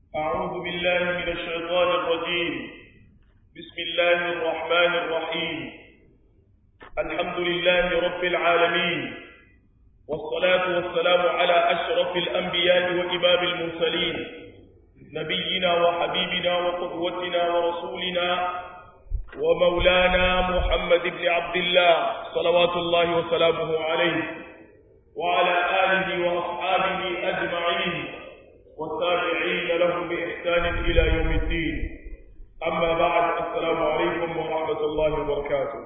أعوذ بالله من الشيطان الرجيم بسم الله الرحمن الرحيم الحمد لله رب العالمين والصلاة والسلام على أشرف الأنبياء وإمام المرسلين نبينا وحبيبنا وقدوتنا ورسولنا ومولانا محمد بن عبد الله صلوات الله وسلامه عليه وعلى آله وأصحابه أجمعين والتابعين لهم بإحسان إلى يوم الدين أما بعد السلام عليكم ورحمة الله وبركاته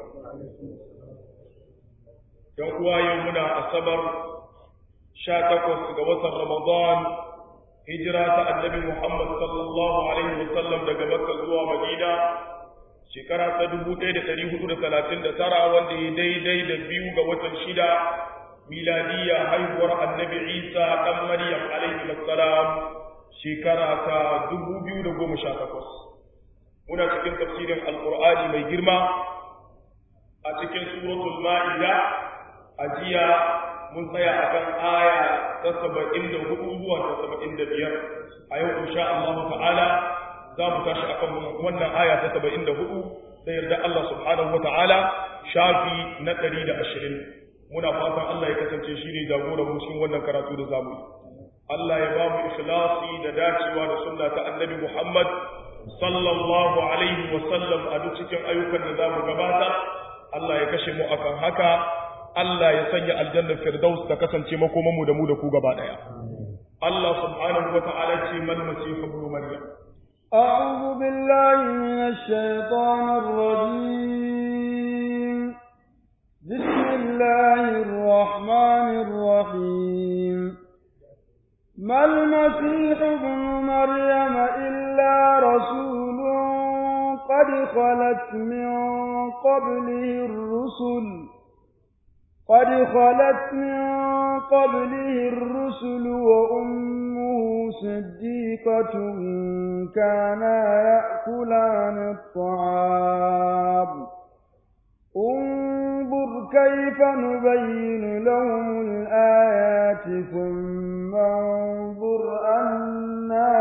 يوم يومنا الصبر شاتكوس قوة رمضان هجرة النبي محمد صلى الله عليه وسلم daga Makka zuwa Madina shekara ta 1439 wanda ya daidai da biyu ga watan shida miladiyya haihuwar annabi Isa dan Maryam alaihi salam shekara ta 2018 muna cikin tafsirin alqur'ani mai girma a cikin suratul ma'ida a jiya mun tsaya akan aya ta 74 zuwa ta 75 a yau insha Allah ta'ala za mu tashi akan wannan aya ta 74 da yarda Allah subhanahu wa ta'ala shafi na 120 muna fatan Allah ya kasance shi ne jagoran mu cikin wannan karatu da zamu yi Allah ya ba mu ikhlasi da dacewa da sunna ta Annabi Muhammad sallallahu alaihi wa sallam a duk cikin ayyukan da zamu gabata Allah ya kashe mu akan haka Allah ya sanya aljannar firdaus ta kasance makoman mu da mu da ku gaba daya Allah subhanahu wa ta'ala ce mal masih ibn maryam أعوذ بالله من الشيطان الرجيم بسم الله الرحمن الرحيم ما المسيح ابن مريم إلا رسول قد خلت من قبله الرسل قد خلت من قبله الرسل وأمه صديقة كانا يأكلان الطعام انظر كيف نبين لهم الآيات ثم انظر أنا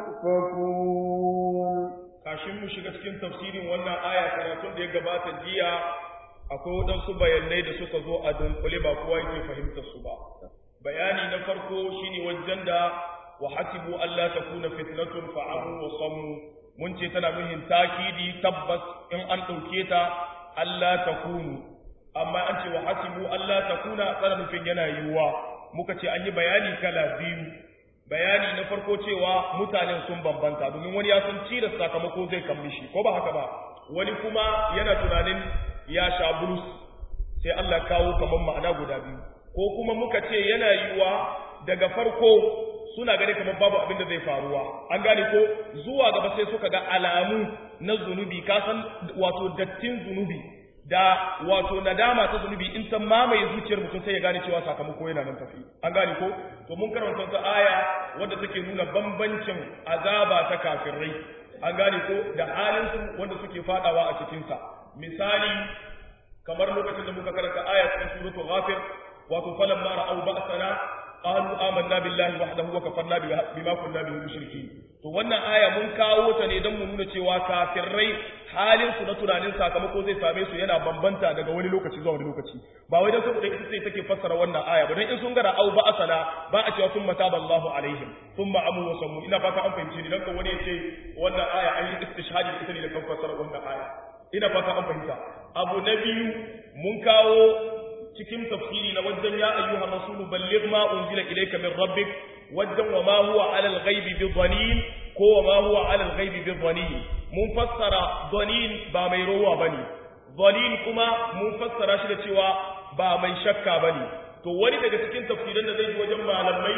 يؤفكون kashin mu shiga cikin tafsirin wannan aya karatun da ya gabata jiya akwai waɗansu bayanai da suka zo a dunkule ba kowa yake fahimtar su ba bayani na farko shine wajen da wa hasibu Allah takuna fitnatun fa abu wa sammu mun ce tana muhin takidi tabbas in an ɗauke ta Allah takunu amma an ce wa hasibu Allah takuna tsara nufin yana yiwuwa muka ce an yi bayani kala biyu bayani na farko cewa mutanen sun bambanta domin wani ya san ci da sakamako zai kammi shi ko ba haka ba wani kuma yana tunanin ya sha bulus sai Allah kawo kamar ma'ana guda biyu ko kuma muka ce yana yiwuwa daga farko suna gani kamar babu abin da zai faruwa an gane ko zuwa gaba sai suka ga alamu na zunubi ka san wato dattin zunubi da wato nadama ta zunubi in ta mamaye zuciyar mutum sai ya gane cewa sakamako yana nan tafi an gane ko to mun karanta ta aya wadda take nuna bambancin azaba ta kafirai an gane ko da halin su wanda suke fadawa a cikin sa misali kamar lokacin da muka karanta aya cikin suratul ghafir wato falamma ra'aw ba'sana qalu amanna billahi wahdahu wa kafarna bima kunna bihi mushrikeen to wannan aya mun kawo ta ne don mu nuna cewa kafirai halin su na tunanin sakamako zai same su yana bambanta daga wani lokaci zuwa wani lokaci ba wai dan saboda ita ce take fassara wannan aya ba dan in sun gara au ba asala ba a cewa thumma taballahu alaihim thumma amu wa sammu ina fata an fahimci ni dan kan wani ya ce wannan aya an yi istishhadi ita ne da kan fassara wannan aya ina fata an fahimta abu na biyu mun kawo cikin tafsiri na wajen ya ayyuhan rasulu balligh ma unzila ilayka min rabbik wajen wa ma huwa ala al-ghaibi bi dhanin ko wa ma huwa ala al-ghaibi bi dhanin mun fassara dhanin ba mai rowa bane dhanin kuma mun fassara shi da cewa ba mai shakka bane to wani daga cikin tafsirin da zai ji wajen malamai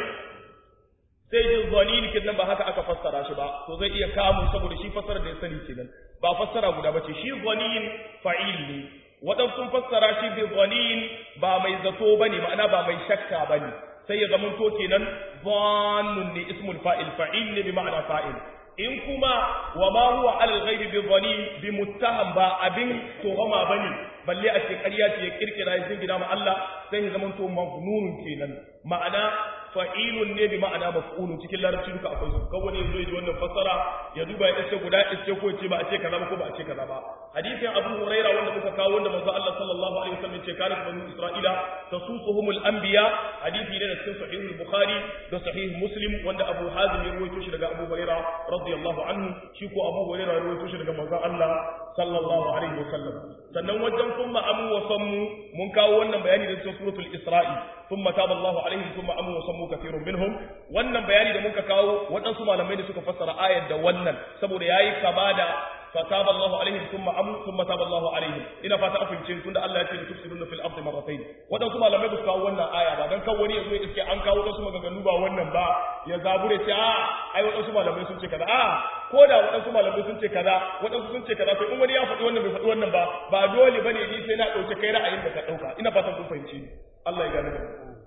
sai jin dhanin kidan ba haka aka fassara shi ba to zai iya kamu saboda shi fassara da ya sani kenan ba fassara guda bace shi dhanin fa'il ne waɗansu sun fassara shi bi dhanin ba mai zato bane ma'ana ba mai shakka bane sai ya zama to kenan dhannun ne ismul fa'il fa'il ne bi ma'ana fa'il in kuma wa ma huwa alal ghaibi bi dhanin bi muttaham ba abin tuhama bane balle a ce ƙarya ce ya kirkira ya jingina ma Allah sai ya zama to magnunun kenan ma'ana fa'ilun ne bi ma'ana maf'ulun cikin larabci duka akwai su kawai ne zo ji wannan fassara ya duba ya ce guda iske ko ce ba a ce kaza ba ko ba a ce kaza ba hadisin Abu Huraira wanda muka kawo wanda manzo Allah sallallahu alaihi wasallam ce kana banu Isra'ila tasuquhumul anbiya hadisi ne da cikin sahih al-Bukhari da sahih Muslim wanda Abu Hazim ya rawaito shi daga Abu Huraira radiyallahu anhu shi ko Abu Huraira ya rawaito shi daga manzo Allah sallallahu alaihi wasallam sannan wajen kuma amu wa sammu mun kawo wannan bayani da cikin suratul Isra'i thumma taba Allahu alaihim thumma amu wa sammu kathirun minhum wannan bayani da muka kawo waɗansu malamai da suka fassara ayar da wannan saboda yayi kama da fataba Allahu alaihim thumma amu thumma taba Allahu alaihim ina fata afin cin tunda Allah ya ce tufsiduna fil ardi marratayn waɗansu malamai ba su kawo wannan aya ba dan kan wani yazo ya iske an kawo wasu maganganu ba wannan ba ya zabure ce a ai waɗansu malamai sun ce kaza a ko da waɗansu malamai sun ce kaza waɗansu sun ce kaza to in wani ya faɗi wannan bai faɗi wannan ba ba dole bane ni sai na ɗauke kai ra'ayin da ka ɗauka ina fatan kun fahimci ni Allah ya gane da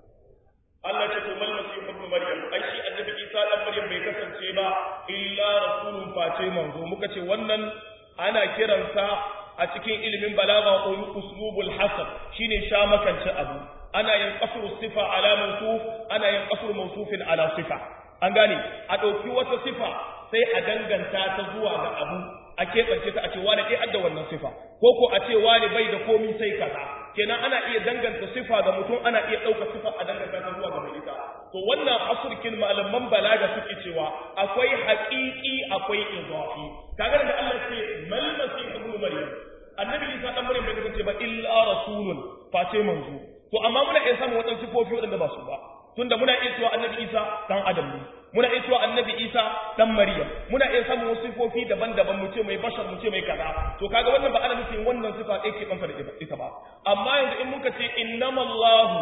Allah ce to mal masih ibn maryam ai shi annabi Isa dan maryam bai kasance ba illa rasulun face manzo muka ce wannan ana kiransa a cikin ilimin balaga uslubul hasab shine sha makance abu ana yin qasru sifa ala mawsuf ana yin qasru mawsufin ala sifa an gane a ɗauki wata sifa sai a danganta ta zuwa ga abu a keɓance ta a ce wani ɗaya adda wannan sifa ko ko a ce wani bai da komi sai kaza kenan ana iya danganta sifa ga mutum ana iya ɗauka sifa a danganta ta zuwa ga mai ita to wannan asurkin malaman balaga suke cewa akwai haƙiƙi akwai idafi kaga da Allah ce mal masih ibn maryam annabi Isa dan maryam bai kasance ba illa rasulun face manzo to amma muna iya samun wadansu sifofi wadanda ba su ba tunda muna iya cewa annabi Isa dan adam ne muna iya cewa annabi Isa dan Maryam muna iya samun wasu sifofi daban-daban mu ce mai bashar mu ce mai kaza to kaga wannan ba ana nufin wannan sifa ɗaya ke banta da ita ba amma yanzu in muka ce innamallahu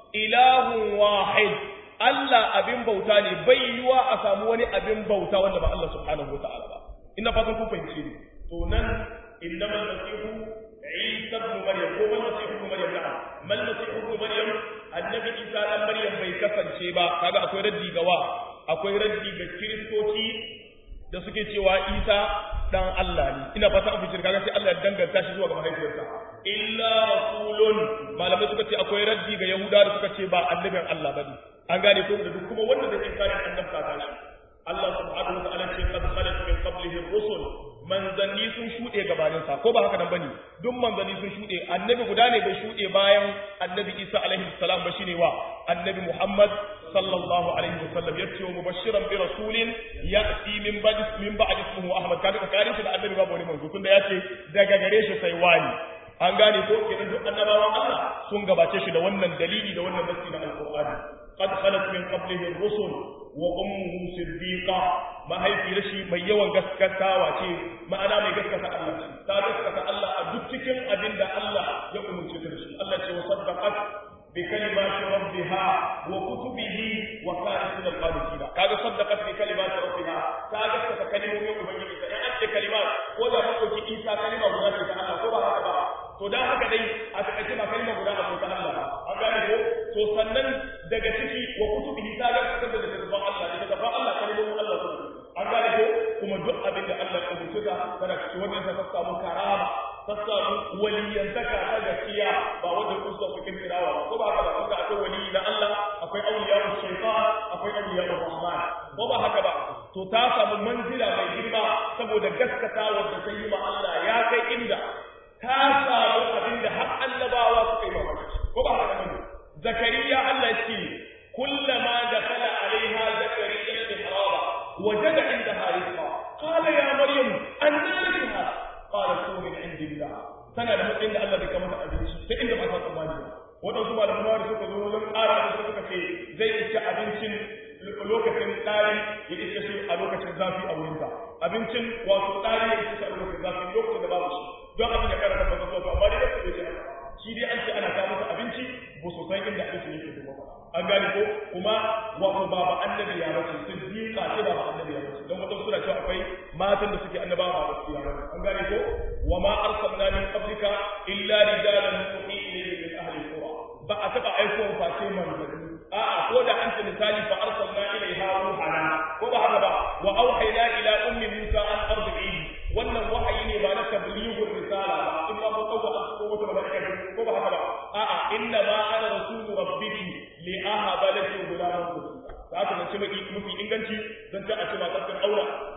ilahun wahid Allah abin bauta ne bai yiwa a samu wani abin bauta wanda ba Allah subhanahu wataala ba ina fatan kun fahimce ni to nan innamal masihu Isa ibn Maryam ko mal masihu ibn Maryam na'am mal masihu ibn Maryam annabi Isa dan Maryam bai kasance ba kaga akwai raddi ga wa akwai raddi ga kiristoci da suke cewa Isa dan Allah ne ina fata an fice kaga sai Allah ya danganta shi zuwa ga mahaifiyarsa illa rasulun malamai suka ce akwai raddi ga Yahuda da suka ce ba annabin Allah bane an gane ko da duk kuma wanda da inkarin annabta ta shi Allah subhanahu wa ta'ala ce qad khalat min qablihi ar-rusul manzanni sun shuɗe gabanin sa ko ba haka nan bane duk manzanni sun shuɗe annabi guda ne bai shuɗe bayan annabi Isa alaihi salam ba shine wa annabi Muhammad sallallahu alaihi wasallam yace wa mubashiran bi rasulin ya'ti min ba'd min ba'd ismihi Ahmad kaga tsakanin shi da annabi babu wani manzo tunda yace daga gare shi sai wani an gane ko kenan duk annabawan Allah sun gabace shi da wannan dalili da wannan nasi na alqur'ani qad khalat min qablihi ar-rusul wa ummuhu siddiqa mahaifiyar shi mai yawan gaskatawa ce ma'ana mai gaskata Allah ce ta gaskata Allah a duk cikin abin da Allah ya umurce ta da shi Allah ce wa saddaqat bi kalimati rabbiha wa kutubihi wa kanat min al-qanitina kaga saddaqat bi kalimati rabbiha ta gaskata kalimomin ubangiji ta in ce kalimat ko da ba ko ki isa kalima guda ce ta Allah ko ba haka ba to dan haka dai a takaice ba kalima guda a ta Allah ba an gane ko to sannan daga ciki wa kutubihi ta gaskata da littafin Allah da littafin Allah kalimomin Allah su an gane ko kuma duk abin da Allah ya umurce ka kada ki wannan ta samu karama ta samu waliyantaka ta gaskiya ba wanda ku so cikin kirawa ba ko ba haka ba kuma akwai wali na Allah akwai awliya shaytan akwai awliya rahman ko ba haka ba to ta samu manzila mai girma saboda gaskatawa da ta yi ma Allah ya kai inda ta samu abin da har annabawa suka yi mamaki ko ba haka ba zakariya Allah ce kullama dakhala alaiha zakariya al-mihraba وجد عندها رزقا قال يا مريم أنى لك هذا قالت هو من عند الله tana da matsayin da Allah bai kamata abinci ta inda ba ta tsammani ba waɗansu malamai da suka zo wajen ƙara da suka ce zai iske abincin lokacin ɗari ya iske shi a lokacin zafi a wurinta abincin wato ɗari ya iske shi a lokacin zafi lokacin da babu shi don abin ya ƙara tabbata zuwa amma dai da su bai ce haka shi dai an ce ana kawo masa abinci ba su san inda abinci yake da ba an gane ko kuma wato ba ba annabi ya bace siddiqa ce ba ba annabi ya bace dan wato suna cewa akwai matan da suke annabawa ba gaskiya ba an gane ko wa ma arsalna min qablika illa rijalan nuhi ilayhi min ahli alqura ba a taba aiko face manzanni a'a ko da an ce misali fa arsalna ilayha ruhana ko ba haka ba wa auhayna ila ummi musa an ardihi wannan wahayi ne ba na tablighur risala ba in ma mun dauka an ko wata malaika ko ba haka ba a'a inna ma ana rasulu rabbiki li ahaba laki gulaman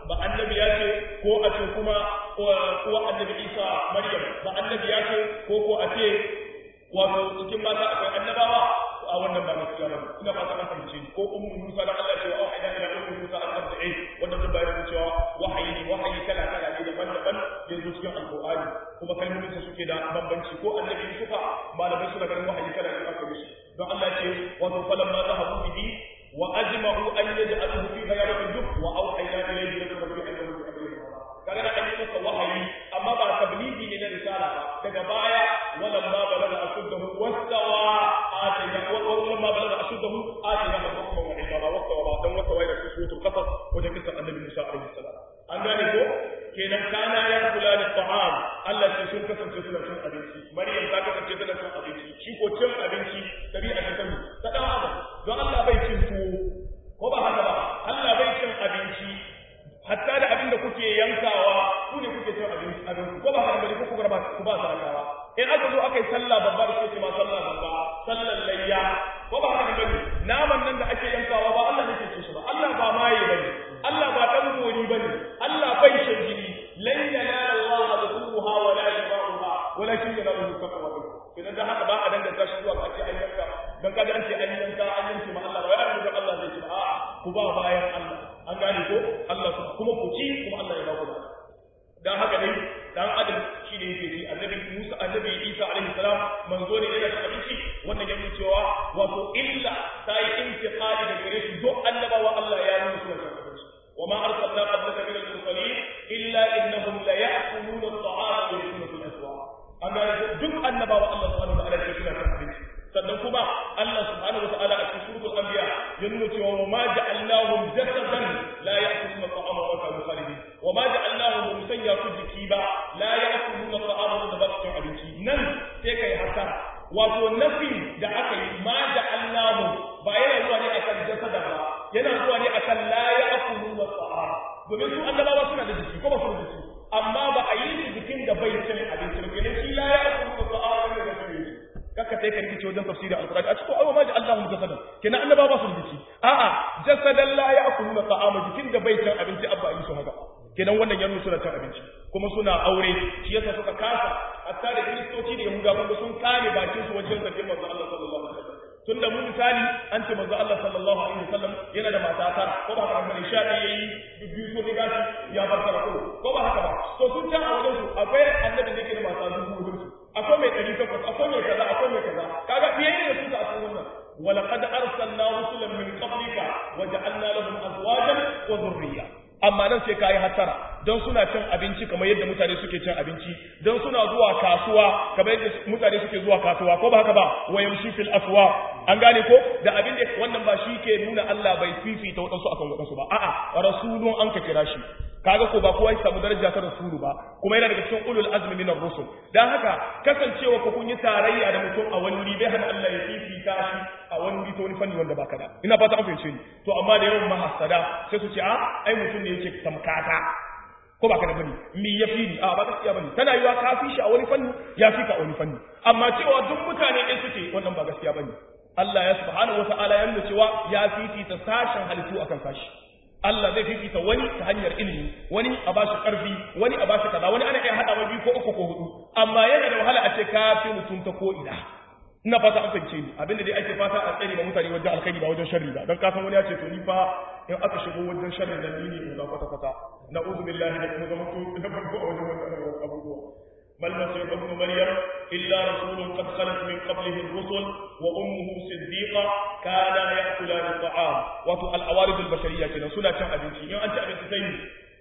ba annabi ya ce ko a ce kuma uwa annabi isa maryam ba annabi ya ce ko ko a ce wato cikin mata akwai annabawa a wannan ba gaskiya ba ina fata an fahimce ni ko ummu musa da Allah ce wa auhayna ila ummu musa an arda'i wannan da bayan cewa wahayi ne wahayi kala kala ne daban-daban yanzu cikin alqur'ani kuma kalmomin su suke da bambanci ko annabi suka malamai suna ganin wahayi kala ne aka mishi don Allah ce wato falamma zahabu bihi wa ajma'u an yaj'aluhu fi ghayratil jub wa auhayna ilayhi la turbi annahu kaga da an yi masa wahayi amma ba tabligi ne na risala ba daga baya walan ma balaga ashuddahu wastawa atayna walan ma balaga ashuddahu atayna hukma wa ilma wastawa ba dan wastawa da su sutul qasas wajen kisa annabi Musa alaihi salam an gane ko kenan kana ya kula da ta'am Allah ce sun kasance suna cin abinci Maryam ta kasance tana cin abinci shi ko cin abinci tabi'a ta sanu ta dan adam don Allah bai cin tuwo ko ba haka ba Allah bai cin abinci hatta da abin da kuke yankawa ku ne kuke cin abinci abin ko ba haka bane ko ku ba ku ba sarakawa in aka zo aka yi sallah babba da kuke ma sallah babba sallar layya ko ba haka bane naman nan da ake yankawa ba Allah ne ke ci shi ba Allah ba maye bane Allah ba dan gori bane Allah bai shan jini lan yanala Allah dhuha wa la yabaha walakin yanalu taqwa idan da haka ba a danganta shi zuwa a ce an yanka dan kaga an ce an yanka an yanke ma Allah ba ya da Allah zai ci a'a ku ba bayan Allah an gane ko Allah kuma ku ci kuma Allah ya ba ku dan haka dai dan adam shi ne yake ci annabi Musa annabi Isa alaihi salam manzo ne yana da abinci wannan yake cewa wato illa sai intiqali da gare shi duk annabawa Allah ya nuna suna da abinci وما أرسلنا قبلك من المرسلين إلا إنهم ليأكلون الطعام ويأكلون في الأسواق أما دك النبوة الله سبحانه وتعالى يكفينا في الحديث sannan kuma Allah subhanahu wa ta'ala a cikin suratul anbiya ya nuna cewa wa ma ja'alnahum jasadan la ya'kuluna ta'ama wa kanu khalidin wa ma ja'alnahum musayya su jiki ba la ya'kuluna ta'ama wa ba su abinci nan sai kai haka wato nafi da aka yi ma ja'alnahum ba yana zuwa ne akan jasada ba yana zuwa ne akan la ya'kuluna ta'ama domin su annabawa suna da jiki ko ba su da jiki amma ba a yi su jikin da bai cin abinci ba kenan shi la ya'kuluna ta'ama ne da su kaka sai ka rikice wajen tafsirin alqur'ani a cikin awa ma Allahu jasadan kenan annaba ba su rikici a'a jasadan la ya'kuluna ta'ama jikin da bai cin abinci abba yi su haka kenan wannan yanzu suna cin abinci kuma suna aure shi yasa suka kasa hatta da kristoci da yahuda kuma sun kame bakin su wajen zargin manzo Allah sallallahu alaihi wasallam tun da mu misali an ce manzo Allah sallallahu alaihi wasallam yana da mata tara ko ba haka bane sha ɗaya yayi biyu so ne gashi ya bar tara ko ko ba haka ba to sun ta a wajen su akwai annabi da yake da mata dubu hudu akwai mai ɗari takwas akwai mai kaza akwai mai kaza kaga fiye ne su da akwai wannan ولقد أرسلنا رسلا من قبلك وجعلنا لهم أزواجا وذرية amma nan sai kayi hattara don suna cin abinci kamar yadda mutane suke cin abinci don suna zuwa kasuwa kamar yadda mutane suke zuwa kasuwa ko ba haka ba wa yamshi fil aswa an gane ko da abin da wannan ba shi ke nuna Allah bai fifita wadansu akan wadansu ba a'a rasulun an ka kira shi kaga ko ba kowa ya samu daraja ta rasulu ba kuma yana daga cikin ulul azmi minar rusul dan haka kasancewa ko kun yi tarayya da mutum a wani wuri bai hana Allah ya fifita shi a wani wuri ta wani fanni wanda baka da ina fata an fahimce ni to amma da yawan mahasada sai su ce a ai mutum ne yake tamkata ko baka da bane mi ya fi ni a ba gaskiya bane tana yiwa ka fi shi a wani fanni ya fi ka a wani fanni amma cewa duk mutane ɗin suke wannan ba gaskiya bane Allah ya subhanahu wataala ya nuna cewa ya fifita sashen halittu akan sashi Allah zai fifita wani ta hanyar ilimi wani a bashi karfi wani a bashi kaza wani ana iya hada biyu ko uku ko hudu amma yana da wahala a ce ka fi mutum ta ko ina ina fata an fahimce ni abinda dai ake fata a tsare ma mutane wajen alkhairi ba wajen sharri ba don kasan wani ya ce to ni fa in aka shigo wajen sharri nan ni ne in kwata kwata na'udhu billahi da kuma zama to da farko a wajen wannan abubuwa بل مسيح ابن مريم إلا رسول قد خلت من قبله الرسل وأمه صديقة كانا يأكلان الطعام وتو الأوارد البشرية كنا سنة كم أبنتي يعني أنت أبنتي سيدي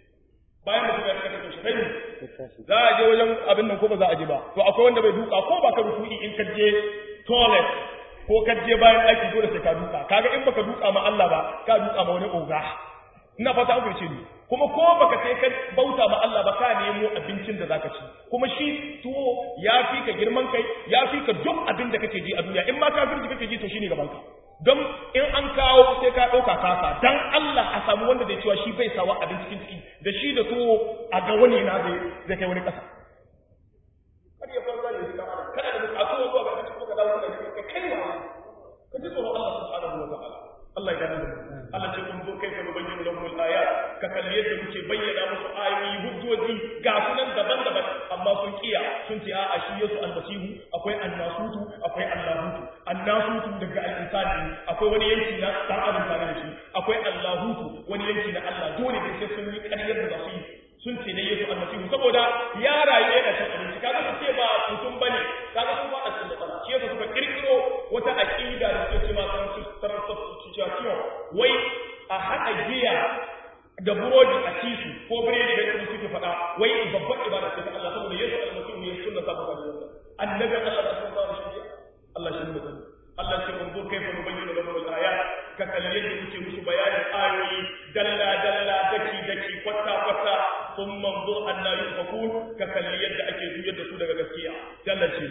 bayan mutum ya cika shi kai za a je wajen abin nan ko ba za a je ba to akwai wanda bai duka ko ba ka ruku'i in ka je toilet ko ka je bayan aiki dole sai ka duka kaga in baka duka ma Allah ba ka duka ma wani oga ina fata an fahimce ni kuma ko baka sai ka bauta ma Allah ba ka nemo abincin da zaka ci kuma shi tuwo ya fi ka girman kai ya fi ka duk abin da kake ji a duniya in ma kafirci kake ji to shine gaban ka don in an kawo sai ka ɗauka kasa dan Allah a samu wanda zai cewa shi bai sawa abin cikin ciki da shi da tuwo a ga wani na zai zai kai wani ƙasa kada ya fara da shi kada da a tuwo zuwa ga abinci ko ka dawo da ka kai wa ka ji tsoron Allah subhanahu wa ta'ala Allah ya gane Allah ce kun kaifa nubayyinu lahum al-ayat ka kalli yadda muke bayyana musu ayoyi hujjoji ga sunan daban-daban amma sun kiya sun ce a'a shi Yesu almasihu akwai annasutu akwai allahutu annasutu daga al-insani akwai wani yanki na dan adam tare da shi akwai allahutu wani yanki na Allah dole ne sai sun yi ƙaryar da za su yi sun ce ne Yesu almasihu saboda ya rayu yana cin abinci kaga su ce ba mutum bane kaga sun faɗa cikin matsala shi yasa suka kirkiro wata aqida da suke cewa transubstantiation wai a haɗa giya da burodi a cisu ko biredi da kuma suke faɗa wai babban ibada ce ta Allah saboda Yesu almasihu ne sunna sa ba da annabi Allah da sun fara shi Allah shi ne Allah ce mun zo kai fa nubayyana lahum al-ayat ka kalli yadda muke musu bayanin ayoyi dalla dalla daki daki kwatta kwatta sun manzo anna yufakun ka kalli yadda ake juyar da su daga gaskiya jalla ce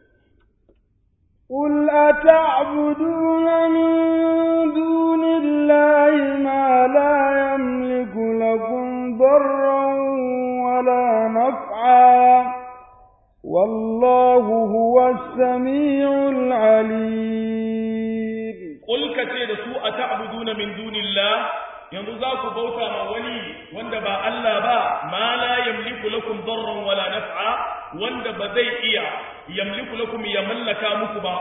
قل أتعبدون من دون الله ما لا يملك لكم ضرا ولا نفعا والله هو السميع العليم قل كتير سوء تعبدون من دون الله yanzu za ku bauta ma wani wanda ba Allah ba ma la yamliku lakum darran wala naf'a wanda ba zai iya yamliku lakum ya mallaka muku ba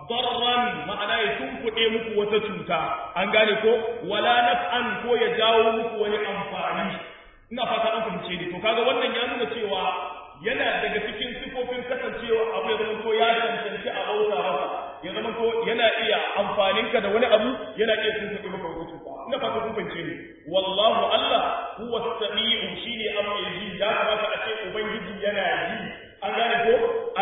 darran ma'ana ya tunkuɗe muku wata cuta an gane ko wala naf'an ko ya jawo muku wani amfani ina fata an fahimce ni to kaga wannan ya nuna cewa yana daga cikin sifofin kasancewa abu ya zama ko ya cancanci a bauta masa ya zama ko yana iya amfaninka da wani abu yana iya tunkuɗe maka wata cuta ina fata kun fahimce ni wallahu Allah huwa as-sami'u shine amma yaji ya kamata a ce ubangiji yana ji an gane ko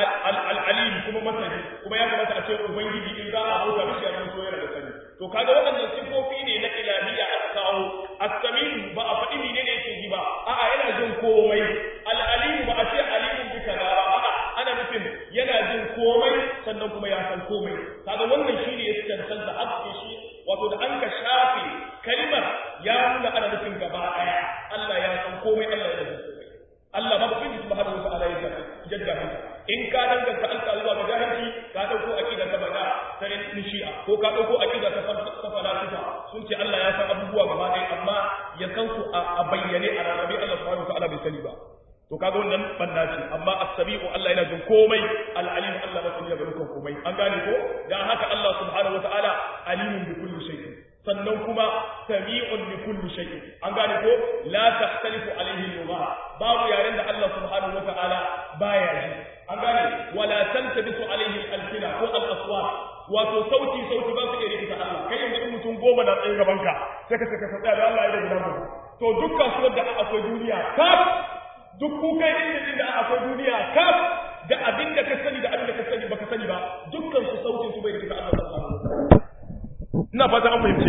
al-alim kuma masani kuma ya kamata a ce ubangiji in za a bauta mishi ya zama so yana da sani to kaga waɗannan sifofi ne na ilahiyya aka kawo as-sami'u ba a faɗi ne ne yake ji ba a'a yana jin komai al-alim ba a ce alimun bi kaza ba a'a ana nufin yana jin komai sannan kuma ya san komai kaga wannan shine ya cancanta haske shi wato da an ka shafe kalmar ya nuna ana nufin gaba daya Allah ya san komai Allah ya san komai Allah ba kun subhanahu wa ta'ala ya jadda hanta in ka danganta alka zuwa ga jahilci ka dauko aqida ta bada ta shi'a ko ka dauko aqida ta falsafa sun ce Allah ya san abubuwa gaba daya amma ya san su a bayyane a rarrabe Allah subhanahu wa ta'ala bai sani ba to kaga wannan banda ce amma as-sami'u Allah yana jin komai al-alim Allah ba sun ga dukkan komai an gane ko dan haka Allah subhanahu wataala alimun bi kulli shay'in sannan kuma sami'un bi kulli shay'in an gane ko la tahtalifu alayhi al-lugha babu yaren da Allah subhanahu wataala baya ji an gane wala tantabisu alayhi al-alsina ko al-aswat wato sauti sauti ba su iya rikita Allah kai yanzu mutum goma na tsaye gaban ka sai ka saka tsaya da Allah ya da gudan to dukkan su da akwai duniya kaf duk kukai inda da akwai duniya kaf da abin da ka sani da abin da ka sani baka sani ba dukkan su sautin su bai da kita Allah subhanahu ina fata an fahimce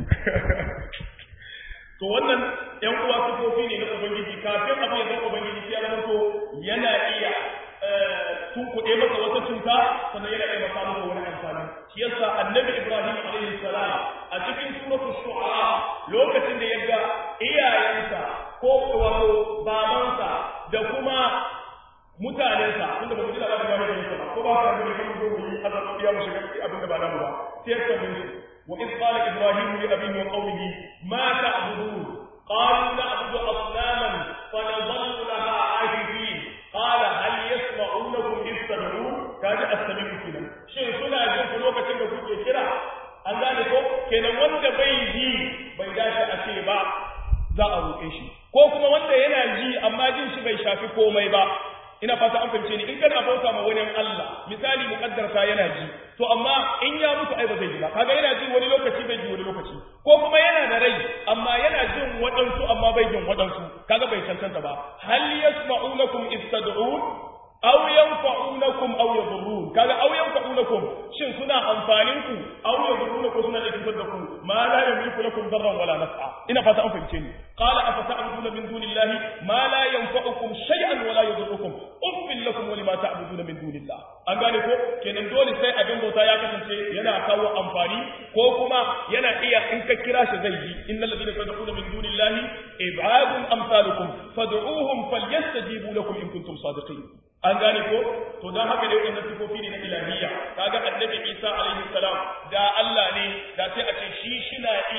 to wannan yan uwa sifofi ne na ubangiji kafin abin ya zama ubangiji ya zama to yana iya tunkuɗe masa wata cuta sannan yana iya masa masa wani amfani shi yasa annabi ibrahim alaihi salam a cikin suratul shu'ara lokacin da ya ga iyayensa ko wato babansa da kuma mutanensa tunda ba mu ji labarin ba ne ba ko ba ka gani kan zo mu yi azab ya mu shiga abin da ba namu ba sai ya tambaye su wa iz qala ibrahim li abihi wa qawmihi ma ta'budun qalu na'budu asnaman fa nadhallu laha aakifin qala hal yasma'unakum iz tad'un kaji as-sami'u kenan shin suna jin ku lokacin da kuke kira an gane ko kenan wanda bai ji bai dace a ce ba za a roƙe shi ko kuma wanda yana ji amma jin shi bai shafi komai ba ina fata an fahimce ni in kana bauta ma wani Allah misali muqaddarta yana ji to amma in ya mutu ai ba zai ji ba kaga yana ji wani lokaci bai ji wani lokaci ko kuma yana da rai amma yana jin waɗansu amma bai jin waɗansu kaga bai cancanta ba hal yasma'unakum istad'un aw yanfa'unakum aw yadurrun kaga aw yanfa'unakum shin suna amfanin ku aw yadurrun ko suna da cutar da ku ma la yamliku lakum darran wala naf'a ina fata an fahimce ni qala afata'buduna min dunillahi ma la yanfa'ukum shay'an wala yadurrukum uffil lakum wa lima ta'buduna min dunillah an gane ko kenan dole sai abin bauta ya kasance yana kawo amfani ko kuma yana iya in ka kira shi zai yi innal ladina tad'una min dunillahi ibadun amsalukum fad'uhum falyastajibu lakum in kuntum sadiqin an gane ko to dan haka ne wannan sifofi ne na ilahiyya kaga annabi Isa alaihi salam da Allah ne da sai a ce shi shina iya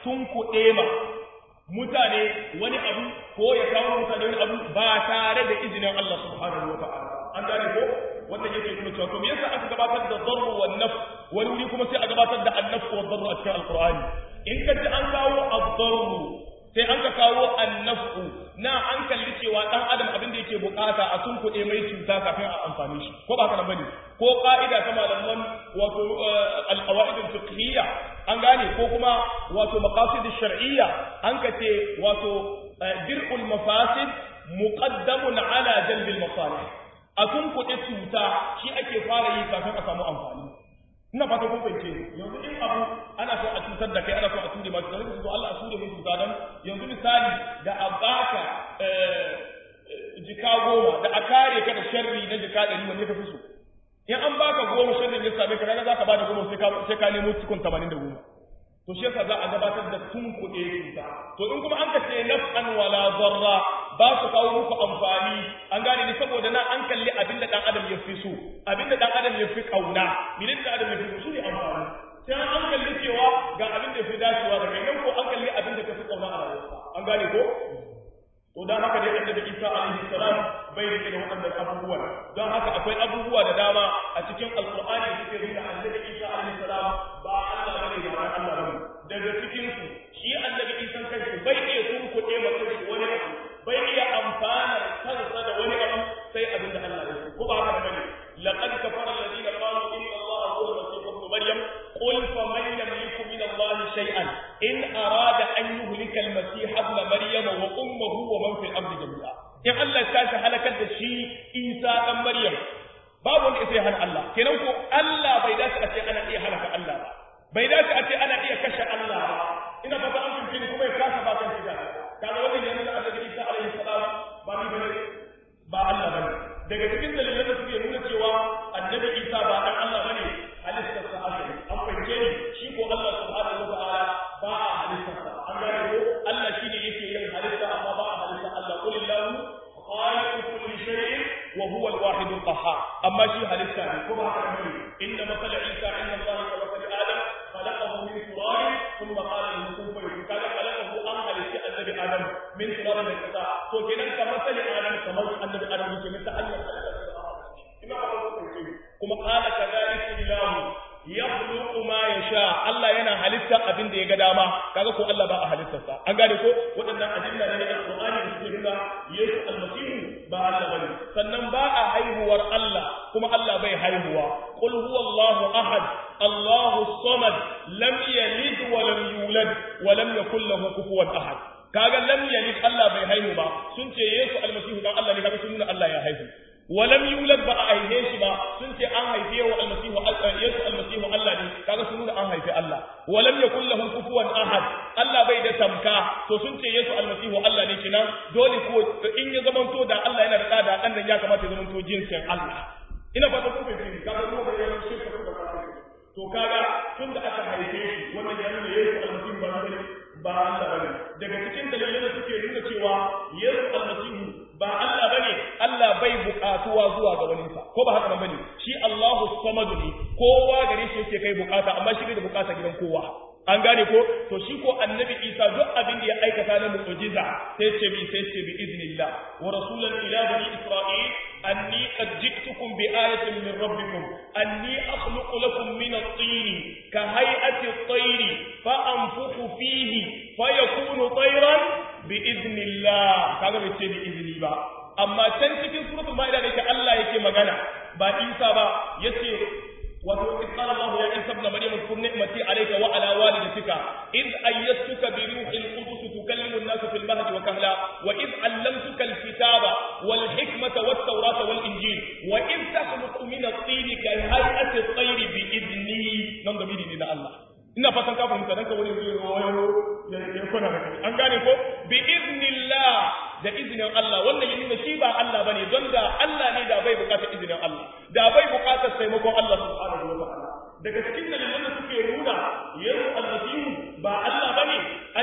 tunkuɗe ma mutane wani abu ko ya kawo mutane wani abu ba tare da izinin Allah subhanahu wa ta'ala an gane ko wannan yake nuna cewa to me yasa aka gabatar da darru wan naf wani wuri kuma sai a gabatar da annaf wa darru a cikin alqur'ani in ka ji an kawo ad-darru sai an ka kawo annafu na an kalli cewa dan adam abin da yake bukata a sun kuɗe mai cuta kafin a amfani shi ko ba haka bane ko ka'ida ta malaman wato al-qawaid al-fiqhiyya an gane ko kuma wato maqasid shar'iyya an ka ce wato dir'ul mafasid muqaddamun ala jalbil masalih a sun kuɗe cuta shi ake fara yi kafin a samu amfani ina fata kun fahimce yanzu in abu ana so a cutar da kai ana so a ture masu da rikin Allah a ture mun cuta dan yanzu misali da a baka jika goma da a kare ka da sharri na jika ɗari wanne ka fi so in an baka goma sharrin ya same ka kaga zaka bada goma sai ka sai ka nemo cikin 80 da goma to shi yasa za a gabatar da tun kuɗe cuta to in kuma an ka ce naf'an wala darra ba su kawo muku amfani an gane ni saboda na an kalli abin da dan adam ya fi so abin da dan adam ya fi kauna bilin da adam ya fi so shi ne amfani sai an kalli cewa ga abin da ya fi dacewa da kai nan ko an kalli abin da ka fi kauna a rayuwarka an gane ko to dan haka dai annabi Isa alaihi salam bai rike da waɗannan abubuwan don haka akwai abubuwa da dama a cikin alqur'ani da suke nuna annabi Isa alaihi salam ba Allah bane ba Allah bane daga cikin su shi annabi Isa kanshi bai iya tunkuɗe masa shi wani abu bai iya amfanar kansa da wani abu sai abin da Allah ya so ko ba haka bane laqad kafara alladhina qalu inna Allah huwa al-masih ibn maryam qul faman yamliku min Allah shay'an in arada an yuhlika al-masih ibn maryam wa ummuhu wa man fil ardi jami'a in Allah ta shi halakar da shi Isa dan Maryam babu wanda sai hana Allah kenan ko Allah bai dace a ce ana iya halaka Allah ba bai dace a ce ana iya kashe Allah ba ina fata an fahimci kuma ya kasa ba kan shiga kaga wannan yana da annabi Isa alaihi salam ba ni bane ba Allah bane daga cikin dalilan da suke nuna cewa annabi Isa ba dan Allah bane halittar sa asali an fahimce ni shi ko Allah subhanahu wa ta'ala ba a halittar sa an gane ko Allah shine yake yin halitta amma ba a halitta Allah qul illahu khaliqu kulli shay'in wa huwa al-wahid al-qahhar amma shi halitta ne ko ba haka bane inna masala Isa inna Allah wa masala Adam خلقه من تراب ثم قال له كن فيكون كذا خلقه an halitta annabi adam min turabin da kasa to kenan kamar sali adam kamar annabi adam yake min ta Allah ina ba ku kuma qala kadhalika ilahu yakhluqu ma yasha Allah yana halitta abin da ya ga dama kaga ko Allah ba a halittarsa an gane ko waɗannan adilla ne na Qur'ani da suke nuna Yesu almasihu ba Allah bane sannan ba a haihuwar Allah kuma Allah bai haihuwa qul huwallahu ahad Allahu samad lam yalid wa lam yulad wa lam yakul lahu kufuwan ahad kaga lam yalid Allah bai haihu ba sun ce Yesu almasihu dan Allah ne kaga sun nuna Allah ya haihu ولم يولد ba a haife shi ba sun ce an haife wa almasihu yesu almasihu Allah ne kaga sun nuna an haife Allah walam yakul lahu kufuwan ahad Allah bai da tamka to sun ce yesu almasihu Allah ne kinan dole ko in ya zamanto da Allah yana da da dan nan ya kamata ya zamanto jinsin Allah ina fata ku fahimci kaga mu da yawan shirka da kafiri to kaga tunda aka haife shi wannan ya nuna yesu almasihu ba ne ba Allah bane daga cikin dalilan da suke nuna cewa yesu almasihu ba Allah bane Allah bai buƙatuwa zuwa ga wani sa ko ba haka bane shi Allahu samadu ne kowa gare shi yake kai bukata amma shi bai da bukata gidan kowa an gane ko to shi ko annabi Isa duk abin da ya aikata na mu'jiza sai ce bi sai ce bi iznillah wa rasulan ila bani isra'il anni qad jiktukum bi ayatin min rabbikum anni akhluqu lakum min at-tin ka hay'ati at-tayr fa anfukhu fihi fayakunu tayran bi iznillah kaga bai ce bi izni ba amma can cikin suratul maida da yake Allah yake magana ba Isa ba yace wato in qala Allah ya Isa ibn Maryam kun ni'mati alayka wa ala walidatika id ayyatuka bi ruhil qudus tukallimu an-nasa fil mahdi wa kahla wa id allamtuka al-kitaba wal hikmata wat tawrata wal injil wa id takhluqu min at-tin ka hay'ati at-tayr bi idni nan da ne na Allah ina fatan ka fahimta dan ka wani zai wayo ya kwana da kai an gane ko bi idnillah da izinin Allah wannan ya nuna shi ba Allah bane don da Allah ne da bai bukatar izinin Allah da bai bukatar taimakon Allah subhanahu wa ta'ala daga cikin dalilan da suke nuna yesu almasihu ba Allah bane an ce yana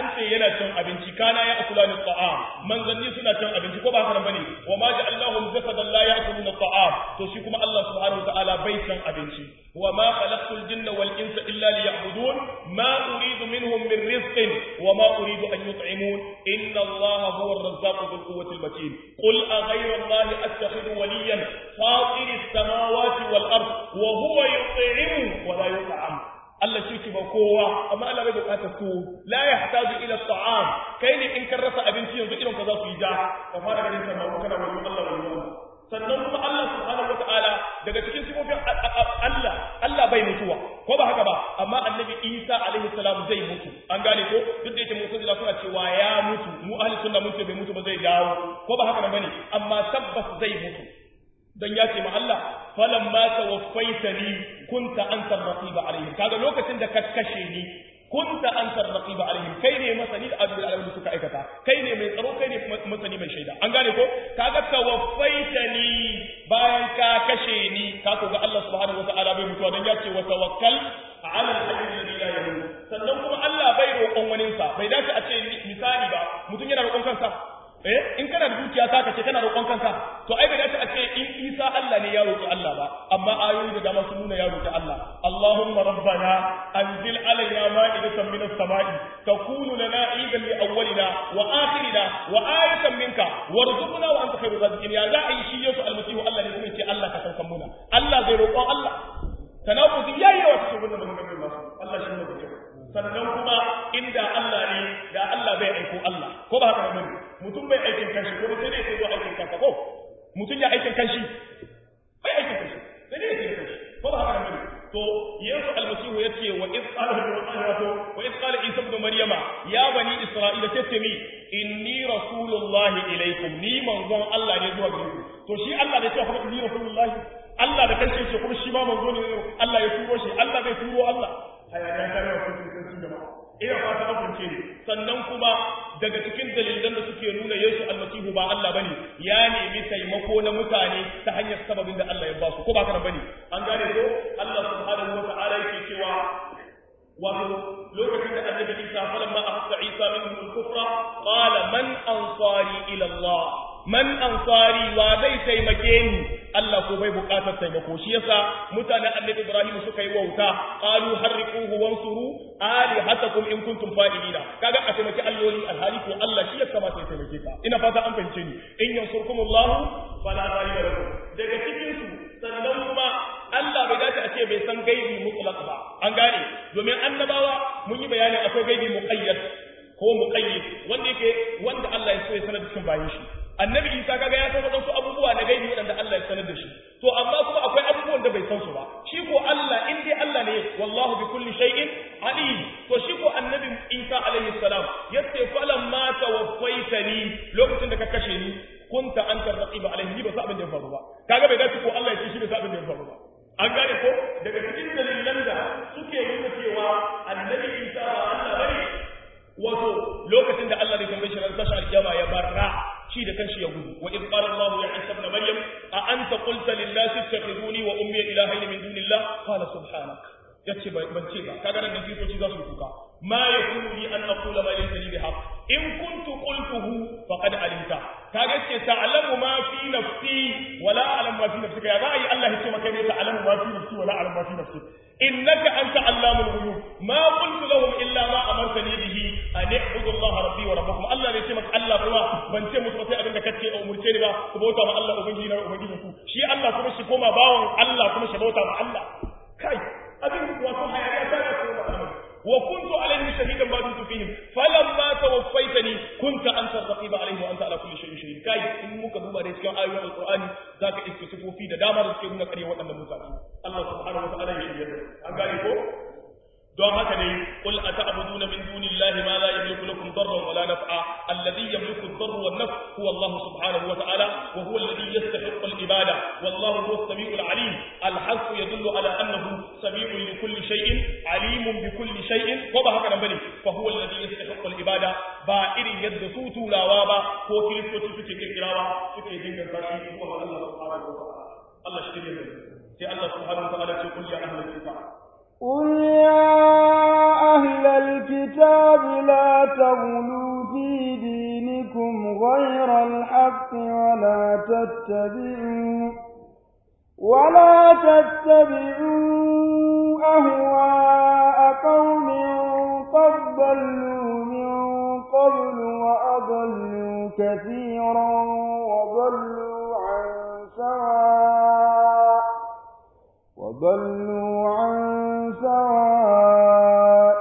yana cin abinci kana ya akula ni ta'am manzanni suna cin abinci ko ba haka bane wa ma ja'alnahum jasadan la ya'kuluna ta'am to shi kuma Allah subhanahu wataala bai cin abinci wa ma khalaqtul jinna wal insa illa liya'budun ma uridu minhum min rizqin wa ma uridu an yut'imun inna Allah huwa ar-razzaqu dhul quwwati al-matin qul aghayra Allah attakhidhu waliyan fatir as-samawati wal ard wa huwa yut'imu wa la yut'am Allah shi ki ba kowa amma Allah bai bukatar su la yahtaju ila ta'am kai ne in kan rasa abinci yanzu irin ka za su yi ja ka fara ganin sa ba kana wani Allah wani Allah sannan kuma Allah subhanahu wataala daga cikin sifofin Allah Allah bai mutuwa ko ba haka ba amma annabi Isa alaihi salam zai mutu an gane ko duk da yake mu'tazila suna cewa ya mutu mu ahli sunna mun ce bai mutu ba zai dawo ko ba haka bane amma tabbas zai mutu dan ya ce ma Allah falan ma tawaffaitani kunta anta raqiba alaihim kaga lokacin da ka kashe ni kunta anta raqiba alaihim kai ne masani da abin da suka aikata kai ne mai tsaro kai ne masani mai shaida an gane ko kaga tawaffaitani bayan ka kashe ni ka ko ga Allah subhanahu wataala bai mutuwa dan ya ce wa tawakkal ala al-hayy alladhi la yamut sannan kuma Allah bai roƙon waninsa bai dace a ce misali ba mutum yana roƙon kansa eh in kana da dukiya ta kace kana roƙon kanka to ai bai dace a ce in Isa Allah ne ya roƙi Allah ba amma ayoyi da dama sun nuna ya roƙi Allah Allahumma rabbana anzil alaina ma'idatan minas sama'i takunu lana idan li awwalina wa akhirina wa ayatan minka warzuqna wa anta khairur raziqin ya za a yi shi Yesu almasihu Allah ne kuma ce Allah ka saukan muna Allah zai roƙon Allah tanaffuzi yayi wa cikin wannan maganganun nasu Allah shi ne da kyau sannan kuma inda Allah ne da Allah bai aiko Allah ko ba haka bane mutum bai aikin kanshi ko sai dai sai zo aikin kansa ko mutum ya aikin kanshi bai aikin kanshi sai dai aikin kanshi ko ba haka bane to yesu almasihu yace wa iz qala wato wa iz qala isa ibn maryama ya bani isra'ila tace mi inni rasulullahi ilaikum ni manzon Allah ne zuwa gare ku to shi Allah da ya ce kuma inni rasulullahi Allah da kanshi ce kuma shi ma manzo ne Allah ya turo shi Allah bai turo Allah hayaniya ta yawa kun sun jama'a ina fata abince ne sannan kuma daga cikin dalilan da suke nuna Yesu almasihu ba Allah bane ya nemi taimako na mutane ta hanyar sababin da Allah ya ba su ko ba kana bane an gane ko Allah subhanahu wa ta'ala yake cewa wato lokacin da annabi Isa falamma ahassa Isa minhum al-kufra qala man ansari ila Allah man ansari wa zai taimake ni Allah ko bai bukatar taimako shi yasa mutanen annabi Ibrahim suka yi wauta qalu harriquhu wansuru alihatakum in kuntum fa'ilina kaga a taimaki alloli alhali ko Allah shi ya kamata ya taimake ka ina fata an fahimce ni in yansurkumullahu fala ghaliba lakum daga cikin su sannan kuma Allah bai dace a ce bai san gaibi mutlaq ba an gane domin annabawa mun yi bayani akwai gaibi muqayyad ko muqayyid wanda yake wanda Allah ya so ya sanar da cikin bayin shi annabi isa kaga ya san wadansu abubuwa na gaibi wadanda Allah ya sanar da shi to amma kuma akwai abubuwan da bai san su ba shi ko Allah in dai Allah ne wallahu bi kulli shay'in alim to shi ko annabi isa alaihi salam yace falam ma tawaffaitani lokacin da ka kashe ni kunta anta raqiba alaihi ba sa abin da ya faru ba kaga bai dace ko Allah ya ce shi bai sa abin da ya faru ba an gane ko daga cikin dalilan da suke nuna cewa annabi isa ba Allah bane wato lokacin da Allah da tambaye shi ran tashi alkiyama ya barra shi da kanshi ya gudu wa id qala Allah ya Isa ibn Maryam a anta qulta lin nas ittakhiduni wa ummi ilahayn min dunillah qala subhanak yace ban ce ba kaga nan kiristoci za su kuka ma yakunu li an aqula ma laysa li bihaq in kuntu qultuhu faqad alimta kaga ce ta'lamu ma fi nafsi wa la a'lamu ma fi nafsika ya ra'ayi Allah ya ce maka ne ta'lamu ma fi nafsi wa la a'lamu ma fi nafsi innaka anta allamul ghuyub ma qultu lahum illa ma amartani bihi an i'budu Allah rabbi wa rabbakum Allah ne ce maka Allah kuma ban ce musu sai abin da kace a umurce ni ba ku bauta ma Allah ubangiji na ubangiji ku shi Allah kuma shi koma bawon Allah kuma shi bauta ma Allah kai abin wato hayaniya ta da kuma Allah وكنت عليهم شهيدا ما دمت فيهم فلما توفيتني كنت انت الرقيب عليهم وانت على كل شيء شهيد kai in muka duba da cikin ayoyin alqur'ani zaka iske sifofi da dama da suke nuna kare waɗannan mutane Allah subhanahu wa ta'ala ya shirye an gane ko don haka ne qul ata'buduna min dunillahi ma la yamliku lakum darran wala naf'a alladhi yamliku ad-darra wan naf'a huwa Allah subhanahu wa ta'ala wa huwa alladhi yastahiqqu al-ibada wallahu huwa as-sami'u al-'alim al-hasb yadullu ala annahu sami'un li kulli shay'in 'alimun bi kulli shay'in ko ba haka nan bane fa huwa alladhi yastahiqqu al-ibada ba irin yadda su turawa ba ko kiristoci suke kirkirawa suke dinganta shi kuma Allah subhanahu wa ta'ala Allah shi ne sai Allah subhanahu wa ta'ala ce qul ya ahlal kitab قل يا أهل الكتاب لا تغلوا في دينكم غير الحق ولا تتبعوا ولا تتبعوا أهواء قوم قد ضلوا من قبل وأضلوا كثيرا وضلوا عن سواء وضلوا عن سواء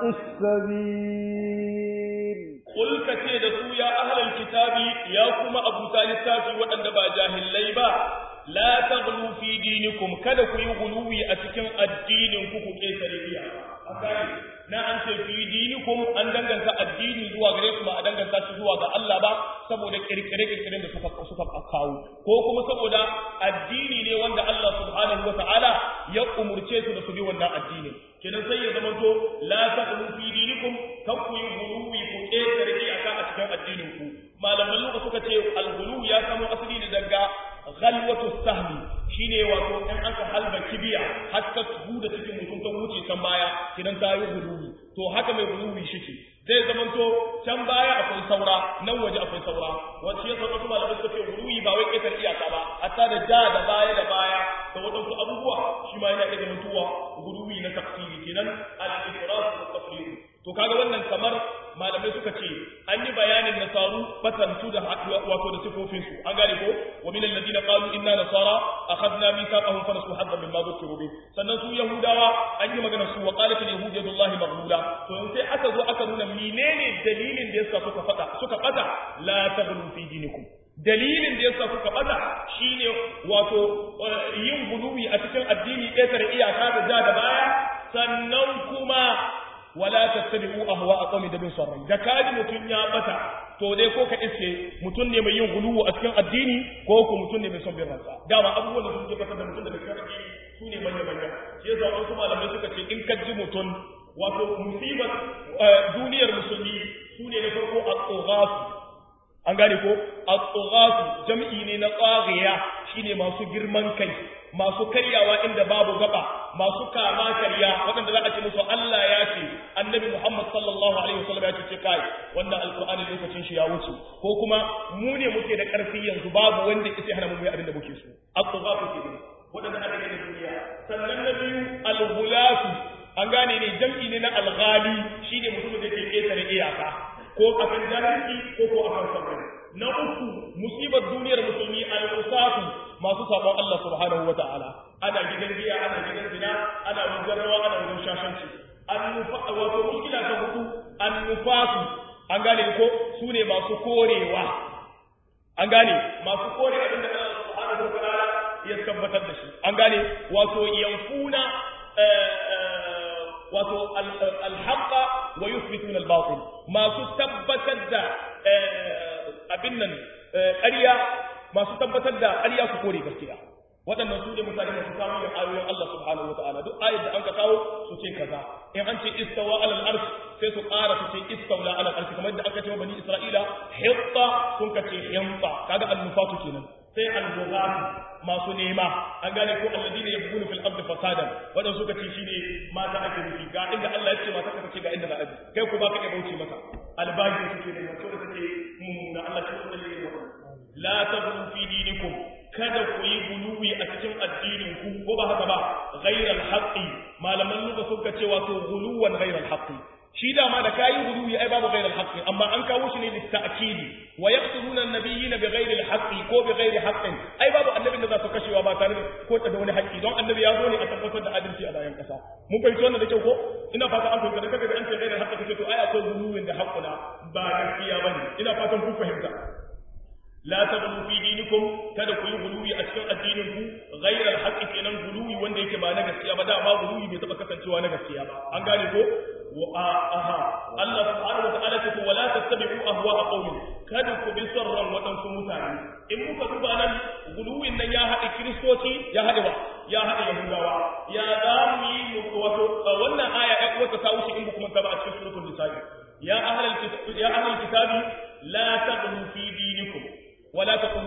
السبيل قل كتير يا أهل الكتاب يا كما أبو تالي وأن با جاهلي با la taghlu fi dinikum kada ku yi guluwi a cikin addinin ku ku ketare iya akari na an ce fi dinikum an danganta addini zuwa gare su ba a danganta shi zuwa ga Allah ba saboda kirkire kirkiren da suka suka kawo ko kuma saboda addini ne wanda Allah subhanahu wa ta'ala ya umurce su da su bi wannan addinin kenan sai ya zama to la taghlu fi dinikum kan ku yi guluwi ku ketare iyaka a cikin addinin ku malaman luka suka ce al-ghulu ya samo asali ne daga ghalwatu sahmi shine wato in aka halba kibiya har ta da cikin mutum ta wuce can baya kidan ta yi guluwi to haka mai guluwi shike zai zamanto can baya akwai saura nan waje akwai saura wacce yasa wasu malamai suka ce guluwi ba wai ƙetar iyaka ba hatta da ja da baya da baya da waɗansu abubuwa shi ma yana iya zamantowa guluwi na tafsiri kenan al-ifrat wa tafsir to kaga wannan kamar malamai suka ce an yi bayanin nasaru fatantu da wato da sifofin su an gane ko wa min alladhina qalu inna nasara akhadna mithaqahum fa nasu haddan mimma dhukiru bi sannan su yahudawa an yi magana su wa qalat al yahud yadullahi maghluda to sai aka zo aka nuna menene dalilin da yasa suka fada suka fada la taghlu fi dinikum dalilin da yasa suka bada shine wato yin guluwi a cikin addini ƙetare iyaka da ja da baya sannan kuma wala tattabi'u ahwa'a qawmi da bin sarrai da kaji mutun ya bata to dai ko ka iske mutun ne mai yin guluwu a cikin addini ko ko mutun ne mai son bin ransa dama abubuwan da suke bata da mutun daga cikin addini su ne manya manya shi yasa wasu malamai suka ce in ka ji mutun wato musibar duniyar musulmi su ne na farko at-tughasu an gane ko at-tughasu jam'i ne na tsaghiya shine masu girman kai masu karyawa inda babu gaba masu kama karya waɗanda za a ce musu Allah ya ce annabi Muhammad sallallahu alaihi wasallam ya ce kai wannan alqur'ani lokacin shi ya wuce ko kuma mu ne muke da ƙarfi yanzu babu wanda yake hana mu yi abin da muke so at-tughasu ke ne waɗanda aka yi da duniya sannan na biyu al-ghulasu an gane ne jam'i ne na al-ghali shine mutumin da ke ketare iyaka ko akan jahilci ko ko akan sabri na uku musibar duniyar musulmi al-usafu masu sabon Allah subhanahu wa ta'ala ana gidan giya ana gidan zina ana wajen rawa ana wajen shashanci annufa wato mushkila ta hudu annufasu an gane ko su ne masu korewa an gane masu kore abin da Allah subhanahu wa ta'ala ya tabbatar da shi an gane wato yanfuna wato alhaqa wa yuthbituna albatil masu tabbatar da abin nan ƙarya masu tabbatar da ƙarya su kore gaskiya waɗannan su ne mutane masu samun yin ayoyin Allah subhanahu wataala duk ayat da an ka kawo su ce kaza in an ce istawa alal arsh sai su ƙara su ce istawla alal arsh kamar da aka ce wa bani isra'ila hitta sun ka ce himta kaga annufatu kenan sai al-bughatu masu nema an gane ko alladina yabghuna fil ardi fasadan wadan suka ce shine mata ake nufi ga inda Allah ya ce mata ka ce ga inda za a bi kai ku baka iya bauchi mata albaji suke ne wato da take mummuna Allah shi ko da yake la tabru fi dinikum kada ku yi guluwi a cikin addinin ku ko ba haka ba ghairal haqqi malaman lugha suka ce wato guluwan ghairal haqqi shi dama da kayi guluwi ai babu ghairal haqqi amma an kawo shi ne litta'kidi wa yaqtuluna an-nabiyina bighairi al-haqqi ko bighairi haqqin ai babu annabin da za su kashewa ba tare da ko da wani haƙƙi don annabi ya zo ne a tabbatar da adalci a bayan ƙasa mun fahimci wannan da kyau ko ina fata an fahimta da kaga an ce ghairal haqqi kace to ai akwai guluwin da haqquna ba gaskiya bane ina fatan kun fahimta la taghlu fi dinikum kada ku yi guluwi a cikin addinin ku ghayra al-haqqi kenan guluwi wanda yake ba na gaskiya ba dama guluwi bai taba kasancewa na gaskiya ba an gane ko wa aha Allah subhanahu wa ta'ala ce wala tattabi'u ahwa'a qaumin kada ku bi sarran wadansu mutane in muka duba nan guluwin nan ya haɗa kiristoci ya haɗa ba ya haɗa yahudawa ya za mu yi wato wannan aya ya wata ta wuce in ba kuma ta ba a cikin suratul nisa ya ahlal kitabi ya ahlal kitabi la taghlu fi dinikum ولا تقولوا على الله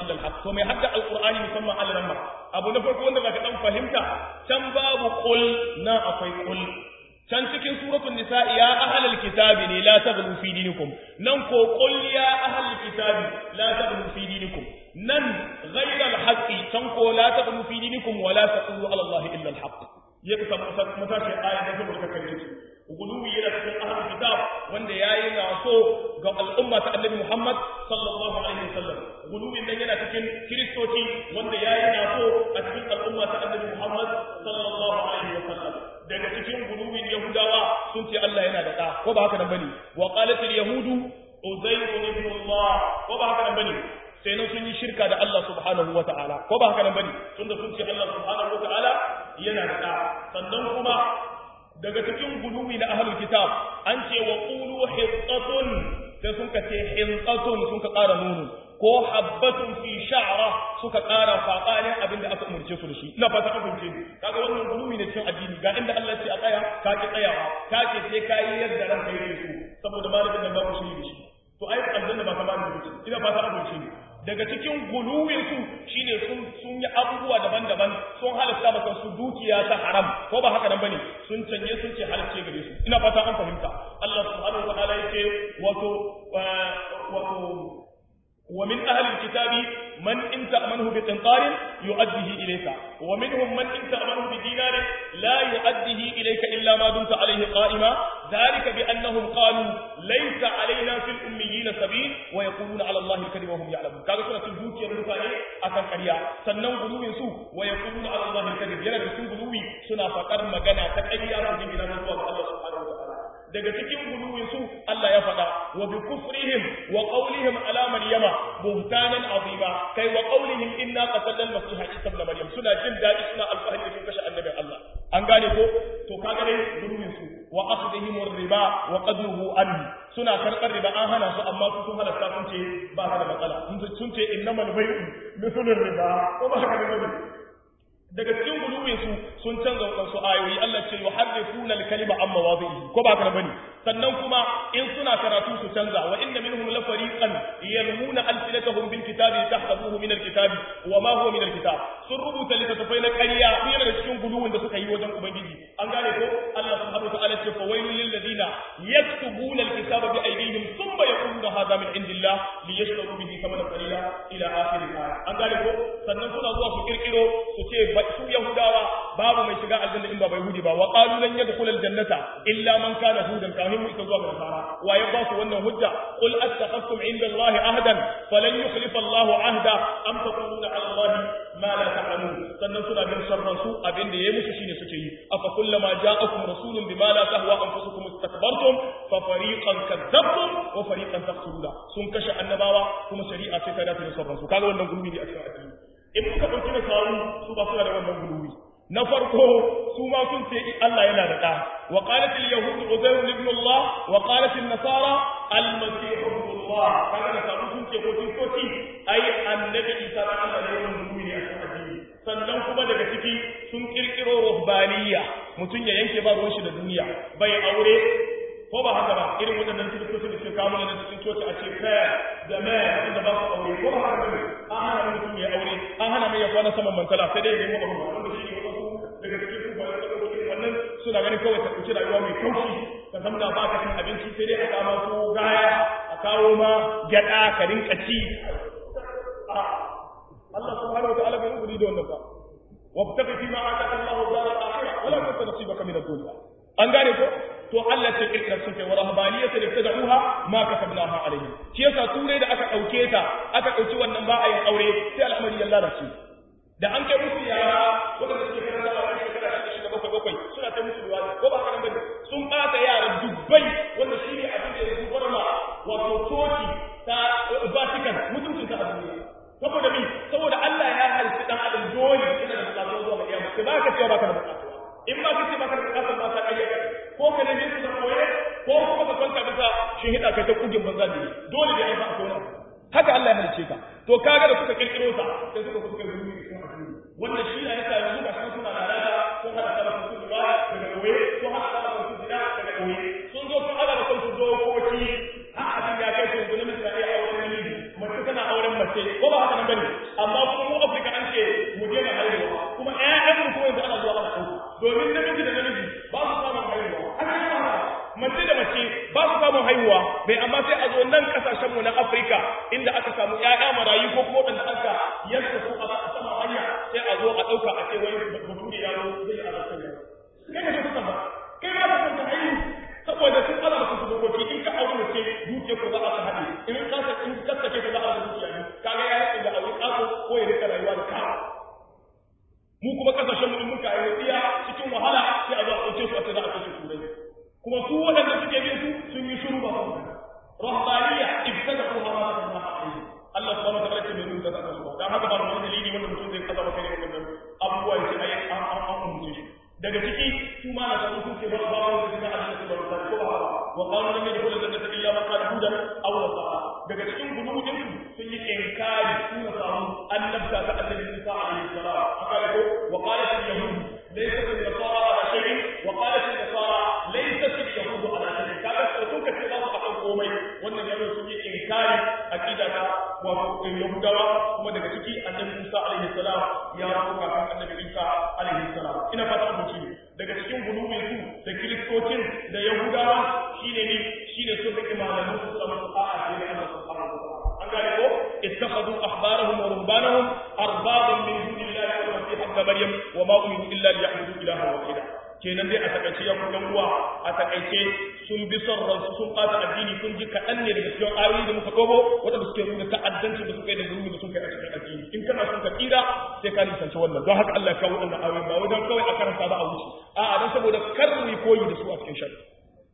illa al-haq to mai hadda al-qur'ani musamman al-ramma abu na farko wanda zaka dan fahimta can babu qul na akwai qul can cikin suratul nisa ya ahlal kitabi ne la taghlu fi dinikum nan ko qul ya ahlal kitabi la taghlu fi dinikum nan ghayra al-haqqi can ko la taghlu fi dinikum wa la taqulu ala allahi illa al-haqq ya ka matashi aya da saboda kai su guluwi yana cikin ahlul kitab wanda yayi na so ga al'umma ta annabi Muhammad sallallahu alaihi wasallam guluwin nan yana cikin kristoci wanda yayi na so a cikin al'umma ta annabi Muhammad sallallahu alaihi wasallam daga cikin guluwin yahudawa sun ce Allah yana da da ko ba haka nan bane wa qalat al yahudu uzayr ibn Allah ko ba haka nan bane sai nan sun yi shirka da Allah subhanahu wa ta'ala ko ba haka nan bane tunda sun ce Allah subhanahu wa ta'ala yana da da sannan kuma daga cikin guluwi na ahlul kitab an ce wa qulu hittatun sai sun ka ce hintatun sun ka ƙara nunu ko habbatun fi sha'ra suka ƙara faƙanin abin da aka umarce su da shi ina fata an fahimce ni kaga wannan guluwi ne cikin addini ga inda Allah ce a tsaya ka ki tsayawa ka ce sai ka yi yadda ranka yake so saboda malamin nan babu shi da shi to ai aljanna ba kamar da shi ina fata an fahimce ni daga cikin guluwinsu shine sun sun yi abubuwa daban-daban sun halatta maka su dukiya ta haram ko ba haka nan bane sun canje sun ce halacce gare su ina fata an fahimta Allah subhanahu wa ta'ala yake wato wato ومن أهل الكتاب من إن تأمنه بقنطار يؤديه إليك ومنهم من إن تأمنه بدينار لا يؤديه إليك إلا ما دمت عليه قائما ذلك بأنهم قالوا ليس علينا في الأميين سبيل ويقولون على الله الكذب وهم يعلمون كذا سنة البوت يرمتاني أكن كريا سنن قلوب سوء ويقولون على الله الكذب يلا بسن قلوب سنة فقر مغانا تكأيا رجل إلى الله سبحانه وتعالى daga cikin guluwin su Allah ya faɗa wa bi kufrihim wa qawlihim ala maryama buhtanan azima kai wa qawlihim inna qatalna al-masiha isa ibn maryam suna jin dadi suna alfahari sun kashe annabin Allah an gane ko to kaga dai guluwin su wa akhdhihim ar-riba wa qadruhu anhu suna karɓar riba an hana su amma su sun halatta sun ce ba ka da matsala sun ce innamal bai'u mithlur riba ko ba haka ne daga cikin guluwin su sun canza wadansu ayoyi Allah ce yuharrifuna al-kalima amma wadhihi ko ba ka bane sannan kuma in suna karatu su canza wa inna minhum la fariqan yalmuna alsinatahum bil kitabi tahsabuhu min al-kitabi wa ma huwa min al-kitab sun rubuta littattafai na ƙarya yana da cikin guluwin da suka yi wajen ubangiji an gane ko Allah subhanahu wa ta'ala ce fa wailul lil ladina yaktubuna al-kitaba bi aydihim thumma yaquluna hadha min indillah liyashtaru bihi thamanan qalila ila akhir al-aya an gane ko sannan suna zuwa su kirkiro su ce su yahudawa babu mai shiga aljanna in ba bai hudi ba wa qalu lan yadkhul aljannata illa man kana hudan kafin mu ita zuwa ga nasara wa ya ba su wannan hujja qul attakhastum inda allahi ahdan falan yukhlifa allah ahda am taquluna ala allahi ma la ta'lamun sannan suna bin sharran su abin da yayi musu shine suke yi afa kullama ja'akum rasulun bima la tahwa anfusukum istakbartum fa fariqan kadzabtum wa fariqan taqtuluna sun kashe annabawa kuma shari'a ce ta dace da sharran su kaga wannan gurbi ne a cikin addini in muka ɗauki da sawu su ba suna da wannan guluwi na farko su ma sun ce Allah yana da ɗa wa qalat al yahud uzair ibn Allah wa qalat an nasara al masih ibn Allah kaga da sawu sun ce ko kristoci ai annabi Isa da Allah ne wannan guluwi ne a cikin addini sannan kuma daga ciki sun kirkiro ruhbaniya mutum ya yanke ba ruwan shi da duniya bai aure ko ba haka ba irin waɗannan kiristoci da suke kawo mana cikin coci a ce kaya da mai wanda ba su aure ko ba haka ba an hana mutum ya aure an hana mai ya kwana saman mantala sai dai ya nemo abu wanda shi ne wasu daga cikin su ba da wannan suna ganin kawai ta ɗauki rayuwa mai kaushi ka zamna ba ka cin abinci sai dai a kama su gaya a kawo ma gyaɗa ka rinka ci Allah subhanahu wa ta'ala bai rubuta da wannan ba wabtaqi fi ma ataka Allahu dar al-akhirah wala tansa nasibaka min ad-dunya an gane ko to Allah ce kirkira sun kai wa rahbaniyata da tad'uha ma katabnaha alayhi shi yasa turai da aka dauke ta aka dauki wannan ba a yin aure sai al'amari ya lalace da an kai musu yara wanda suke karanta a wani shekara shida shida bakwai bakwai suna ta musu ruwa ko ba haka bane sun bata yara dubbai wanda shi ne abin da ya zubar ma wato coci ta Vatican mutuncin ta a duniya saboda mi saboda Allah ya halitta dan adam dole yana da bukatu zuwa ga kiyama sai baka cewa baka da bukatu in ba ka ce baka da bukatu ba ta kayyaka ko ka nemi su da koye ko kuma ka kwanta bisa shi hida kai ta kugin banza ne dole da ai ba ko haka Allah ya halice ka to kaga da suka kirkiro ta sai suka suka yi wannan shi ne yasa yanzu ga suna lalata sun hada da su ruwa daga koye sun hada da su zina daga koye sun zo sun hada da su dokoki har abin ya kai su yanzu namiji na iya auren namiji mace tana auren mace mace ko ba haka nan bane amma kuma mu Afirka an ce mu je na haihuwa kuma ƴaƴan mu kuma yanzu ana zuwa ana ɗauka domin namiji da namiji ba su samun haihuwa ana yi haka mace da mace ba su samun haihuwa bai amma sai a zo nan kasashen mu na Afirka inda aka samu ƴaƴa marayu ko kuma wanda aka yanka su a sama hanya sai a zo a ɗauka a ce wai bature ya zo zai yi azabtar yaro kai ka ce ba kai ba ka san ta haihu saboda sun ala maka su dokoki in ka aure mace dukiyar ku za a ta haɗe in ka sa in ka sake ta za a ta dukiya ne kaga ya rike da aure kaso ko ya rika rayuwa da kawo mu kuma kasashen mu in muka yi tsiya cikin wahala sai a zo a ɗauke su a ce za a kashe turai kuma su waɗanda suke bin su sun yi shiru ba su rahbaniya ibtada'u ma ma Allah alaihi Allah subhanahu wa ta'ala ce mai rubuta da su dan haka ba wani dalili wanda mutum zai kaza maka ne wannan abubuwa ya ce ai an an an umurce shi daga ciki su ma na samu sun ce ba ba wanda suka Allah su ba ko ba ba wa qalu lam yadkhul al-jannata illa man kana hudan aw nasara daga cikin gudubin su sun yi inkari su na samu annabta ta annabi Musa alaihi salam aka ko wa qalat al-yahud laysat an-nasara ala shay'in wa qalat an-nasara laysat al-yahud ala shay'in kaga sun ka ce ba su akan komai wannan yaro sun yi inkari aqida ta wato yahudawa kuma daga ciki annabi Musa alaihi salam ya rubuta kan annabi Isa alaihi salam ina fata ku ci daga cikin gulubin su da kiristocin da yahudawa shine ne shine sun rike malaman su sama su a'a sai Allah subhanahu wa ta'ala an gane ko ittakhadhu ahbarahum wa rubbanahum arbaban min dunillahi wal masih ibn maryam wa ma umiru illa liya'budu ilaha wahida kenan dai a takaice ya kudan uwa a takaice sun bi son ransu sun ɓata addini kun ji kaɗan ne daga cikin ayoyi da muka ɗobo waɗanda suke nuna ta'addancin da suka yi da zulmi da suka yi a cikin addini in kana son ka tsira sai ka nisanci wannan don haka Allah ya kawo wannan ayoyi ba wajen kawai a karanta ba a wuce a'a don saboda kar mu yi koyi da su a cikin shari'a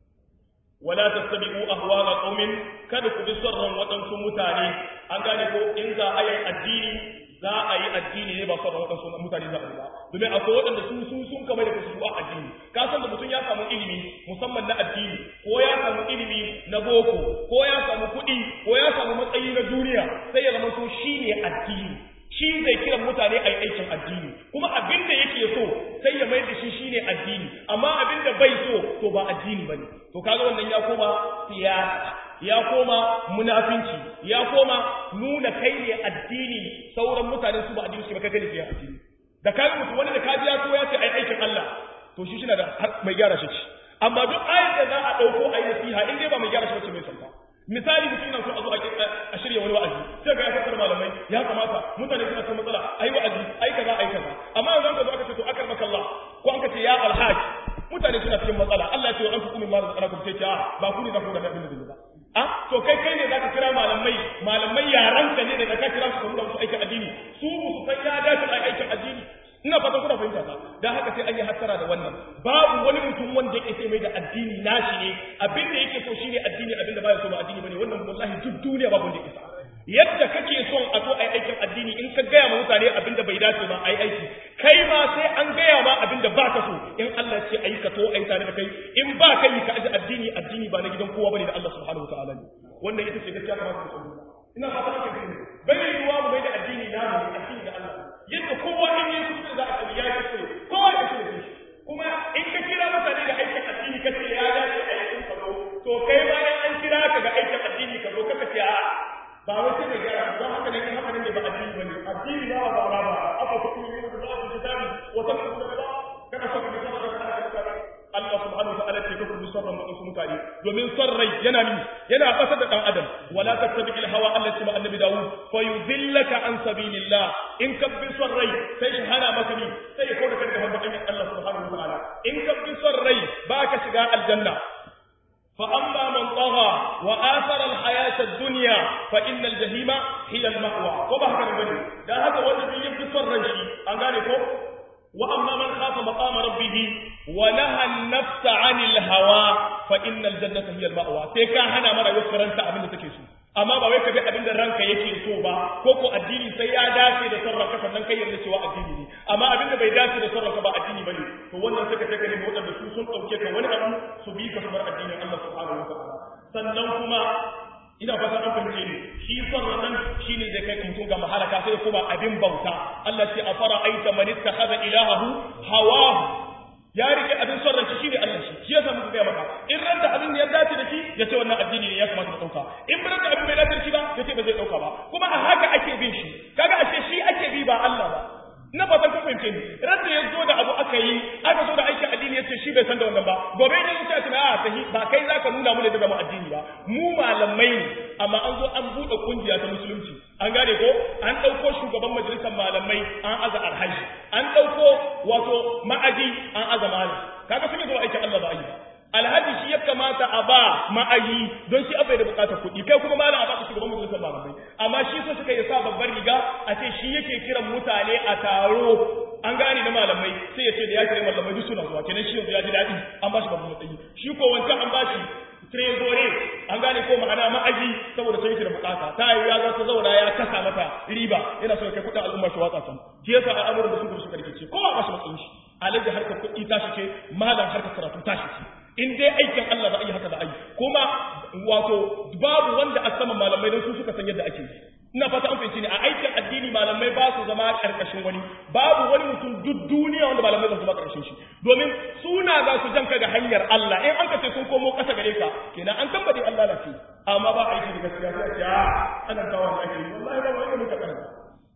wala tattabi'u ahwa'a qaumin kada ku bi son ran waɗansu mutane an gane ko in za a yi addini za a yi addini ne ba son ran waɗansu mutane za a yi ba domin akwai waɗanda su su sun kamar da su a addini ka san da mutum ya samu ilimi musamman na addini ko ya samu ilimi na boko ko ya samu kuɗi ko ya samu matsayi na duniya sai ya zama to shine addini shi zai kiran mutane a yi aikin addini kuma abin da yake so sai ya mai da shi shine addini amma abin da bai so to ba addini bane to kaga wannan ya koma siyasa ya koma munafinci ya koma nuna kai ne addini sauran mutane su ba addini su ba kai ne addini da kai mutu wani da kaji ya so ya ce ai aikin Allah to shi shi da mai gyara shi amma duk ayat da za a dauko ayi nasiha in dai ba mai gyara shi ba mai santa misali mutum yana so a zo a shirya wani wa'azi sai ga ya fassar malamai ya kamata mutane suna cikin matsala ai wa'azi ai kaza ai kaza amma yanzu ka zo aka ce to akar maka Allah ko an ka ce ya alhaji mutane suna cikin matsala Allah ya ce an tukumin ma da ku ce a ba ku ne za ku da abin da ba a to kai kai ne zaka kira malamai malamai yaran ka ne da ka kira su kuma su aikin addini su su san ya dace a aikin addini ina fatan kuna fahimta ta dan haka sai an yi hattara da wannan babu wani mutum wanda yake sai mai da addini nashi ne abin da yake so shine addini abin da baya so ba addini bane wannan wallahi duk duniya babu wanda yake sa yadda kake son a zo ai aikin addini in ka gaya ma mutane abin da bai dace ba ai aiki kai ma sai an gaya ma abin da baka so in Allah ce ayi ka to ai tare da kai in ba kai ka aji addini addini ba na gidan kowa bane da Allah subhanahu wataala ne wannan ita ce gaskiya kamar ka sani ina fata haka ne bai yiwuwa mu mai da addini na mu addini da Allah yadda kowa in yi kuskure za a sani ya yi kuskure kowa ya kuskure shi kuma in ka kira mutane da aikin addini ka ce ya dace a yi ka zo to kai bayan an kira ka ga aikin addini ka zo kaka ce a ba wai sai mai gyara don haka ne haka ne ba addini bane addini ba ba ba ba aka ku yi da za ku kitabi wa ta ku da ba kana so ka bi sabon da Allah subhanahu wa ta'ala ce ka ku sabon da su mutane domin son rai yana mi yana fasar da dan adam wala tattabi'il hawa allati ma annabi Dawud fa yudillaka an sabilillah in ka bi son rai sai shi hana maka ni sai ya kawo da kanka hanyar Allah subhanahu wa ta'ala in ka bi son rai baka shiga aljanna فأما من طغى وآثر الحياة الدنيا فإن الجحيم هي المأوى وبه كان بني ده هذا وجه يبدو صرن شيء أنغاني وأما من خاف مقام ربه ونهى النفس عن الهوى فإن الجنة هي المأوى سيكا هنا مرة يكرنت أبن تكيسو amma ba wai ka bi abin da ranka yake so ba ko ko addini sai ya dace da son ranka sannan kai yarda cewa addini ne amma abin da bai dace da son ranka ba addini bane to wannan suka take ne wadanda su sun dauke ka wani abu su bi ka bar addinin Allah subhanahu wa ta'ala sannan kuma ina fata an fahimce ni shi son nan shine zai kai mutum ga mahalaka sai kuma abin bauta Allah ce afara aita man ittakhadha ilahahu hawahu ya rike abin son ranci shi ne Allah shi shi yasa muka gaya maka in ran da abin da ya dace da shi ya ce wannan addini ne ya kamata ka dauka in ran da abin bai dace da shi ba ya ce ba zai dauka ba kuma a haka ake fahimce ni rasa ya zo da abu aka yi aka zo da aikin addini ya ce shi bai san da wannan ba gobe ne zuciya ce a sahi ba kai za ka nuna mu da zama addini ba mu malamai ne amma an zo an buɗe kungiya ta musulunci an gane ko an ɗauko shugaban majalisar malamai an aza alhaji an ɗauko wato ma'aji an aza malam kaga sun yi zuwa aikin Allah ba a yi ba alhaji shi ya kamata a ba ma'ayi don shi abai da bukatar kuɗi kai kuma malam a baka shugaban majalisar malamai amma shi so suka yi sa babbar riga a ce shi yake kiran mutane a taro an gane na malamai sai ya ce da ya kira malamai duk suna zuwa kenan shi yanzu ya ji daɗi an ba shi babban matsayi shi ko wancan an ba shi trezore an gane ko ma'ana ma'aji saboda sai yake da bukata ta yi ya za ta zauna ya kasa mata riba yana so ya kai kuɗin al'umma shi watsa can shi yasa al'amuran da suka suka rikice kowa ba shi matsayin shi alaji harkar kuɗi tashi ce malam harkar karatu tashi ce in dai aikin Allah za a yi haka da ai kuma wato babu wanda a saman malamai don su suka san yadda ake yi ina fata an fahimci ne a aikin addini malamai ba su zama karkashin wani babu wani mutum duk duniya wanda malamai ba su zama karkashin shi domin suna za su janka ga hanyar Allah in an ka ce sun komo kasa gare ka kenan an tambade Allah na ce amma ba aiki da gaskiya sai a ce a ana kawo da ake yi wallahi ba wani muka karanta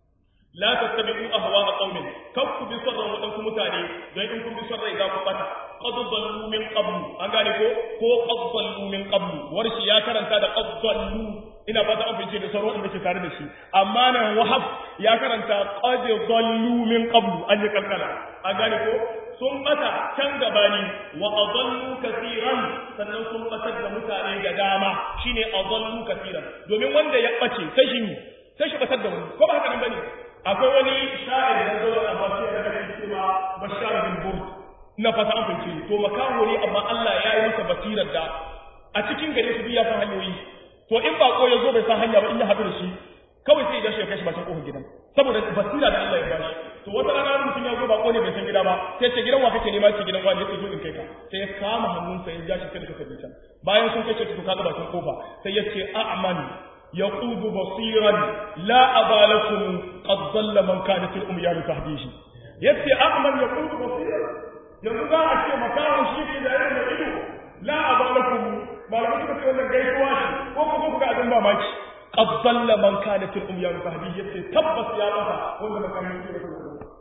la tattabi'u ahwa'a qaumin kan ku bi sarran wadansu mutane don in kun bi sarrai za ku bata qad dallu min qablu an gane ko ko qad dallu min qablu warshi ya karanta da qad dallu ina fata an fice da sarro da ke tare da shi amma nan wahab ya karanta qad dallu min qablu an yi kalkala an gane ko sun bata can gabani wa adallu kaseeran sannan sun batar da mutane da dama shine adallu kaseeran domin wanda ya bace sai shi sai shi batar da wani ko ba haka nan bane akwai wani sha'ir da zo a basu da kake cewa bashar bin burd na fata an fice to makaho ne amma Allah ya yi masa basirar da a cikin gare su biya san hanyoyi to in bako ya zo bai san hanya ba in ya haɗu da shi kawai sai ya dashi ya kashi bakin kofar gidan saboda basira da Allah ya bashi to wata rana mutum ya zo bako ne bai san gida ba sai ce gidan wa kake nema ce gidan wani ya zo in kai ka sai ya kama hannunsa ya ja shi kai da suka can bayan sun kai shi to kaga bakin kofa sai ya ce a'man يقود بصيرا لا أبا لكم قد ضل من كانت الأميان تهديه يبتي أعمل يقود بصيرا يقول أشياء مكان شيء إذا يرمى إلو لا أبا لكم ما لم يكن في wannan gaisuwa shi ko kuma kuka abin mamaki qad dalla man kanat al umyan tahdi yace tabbas ya mata wanda makamin shi da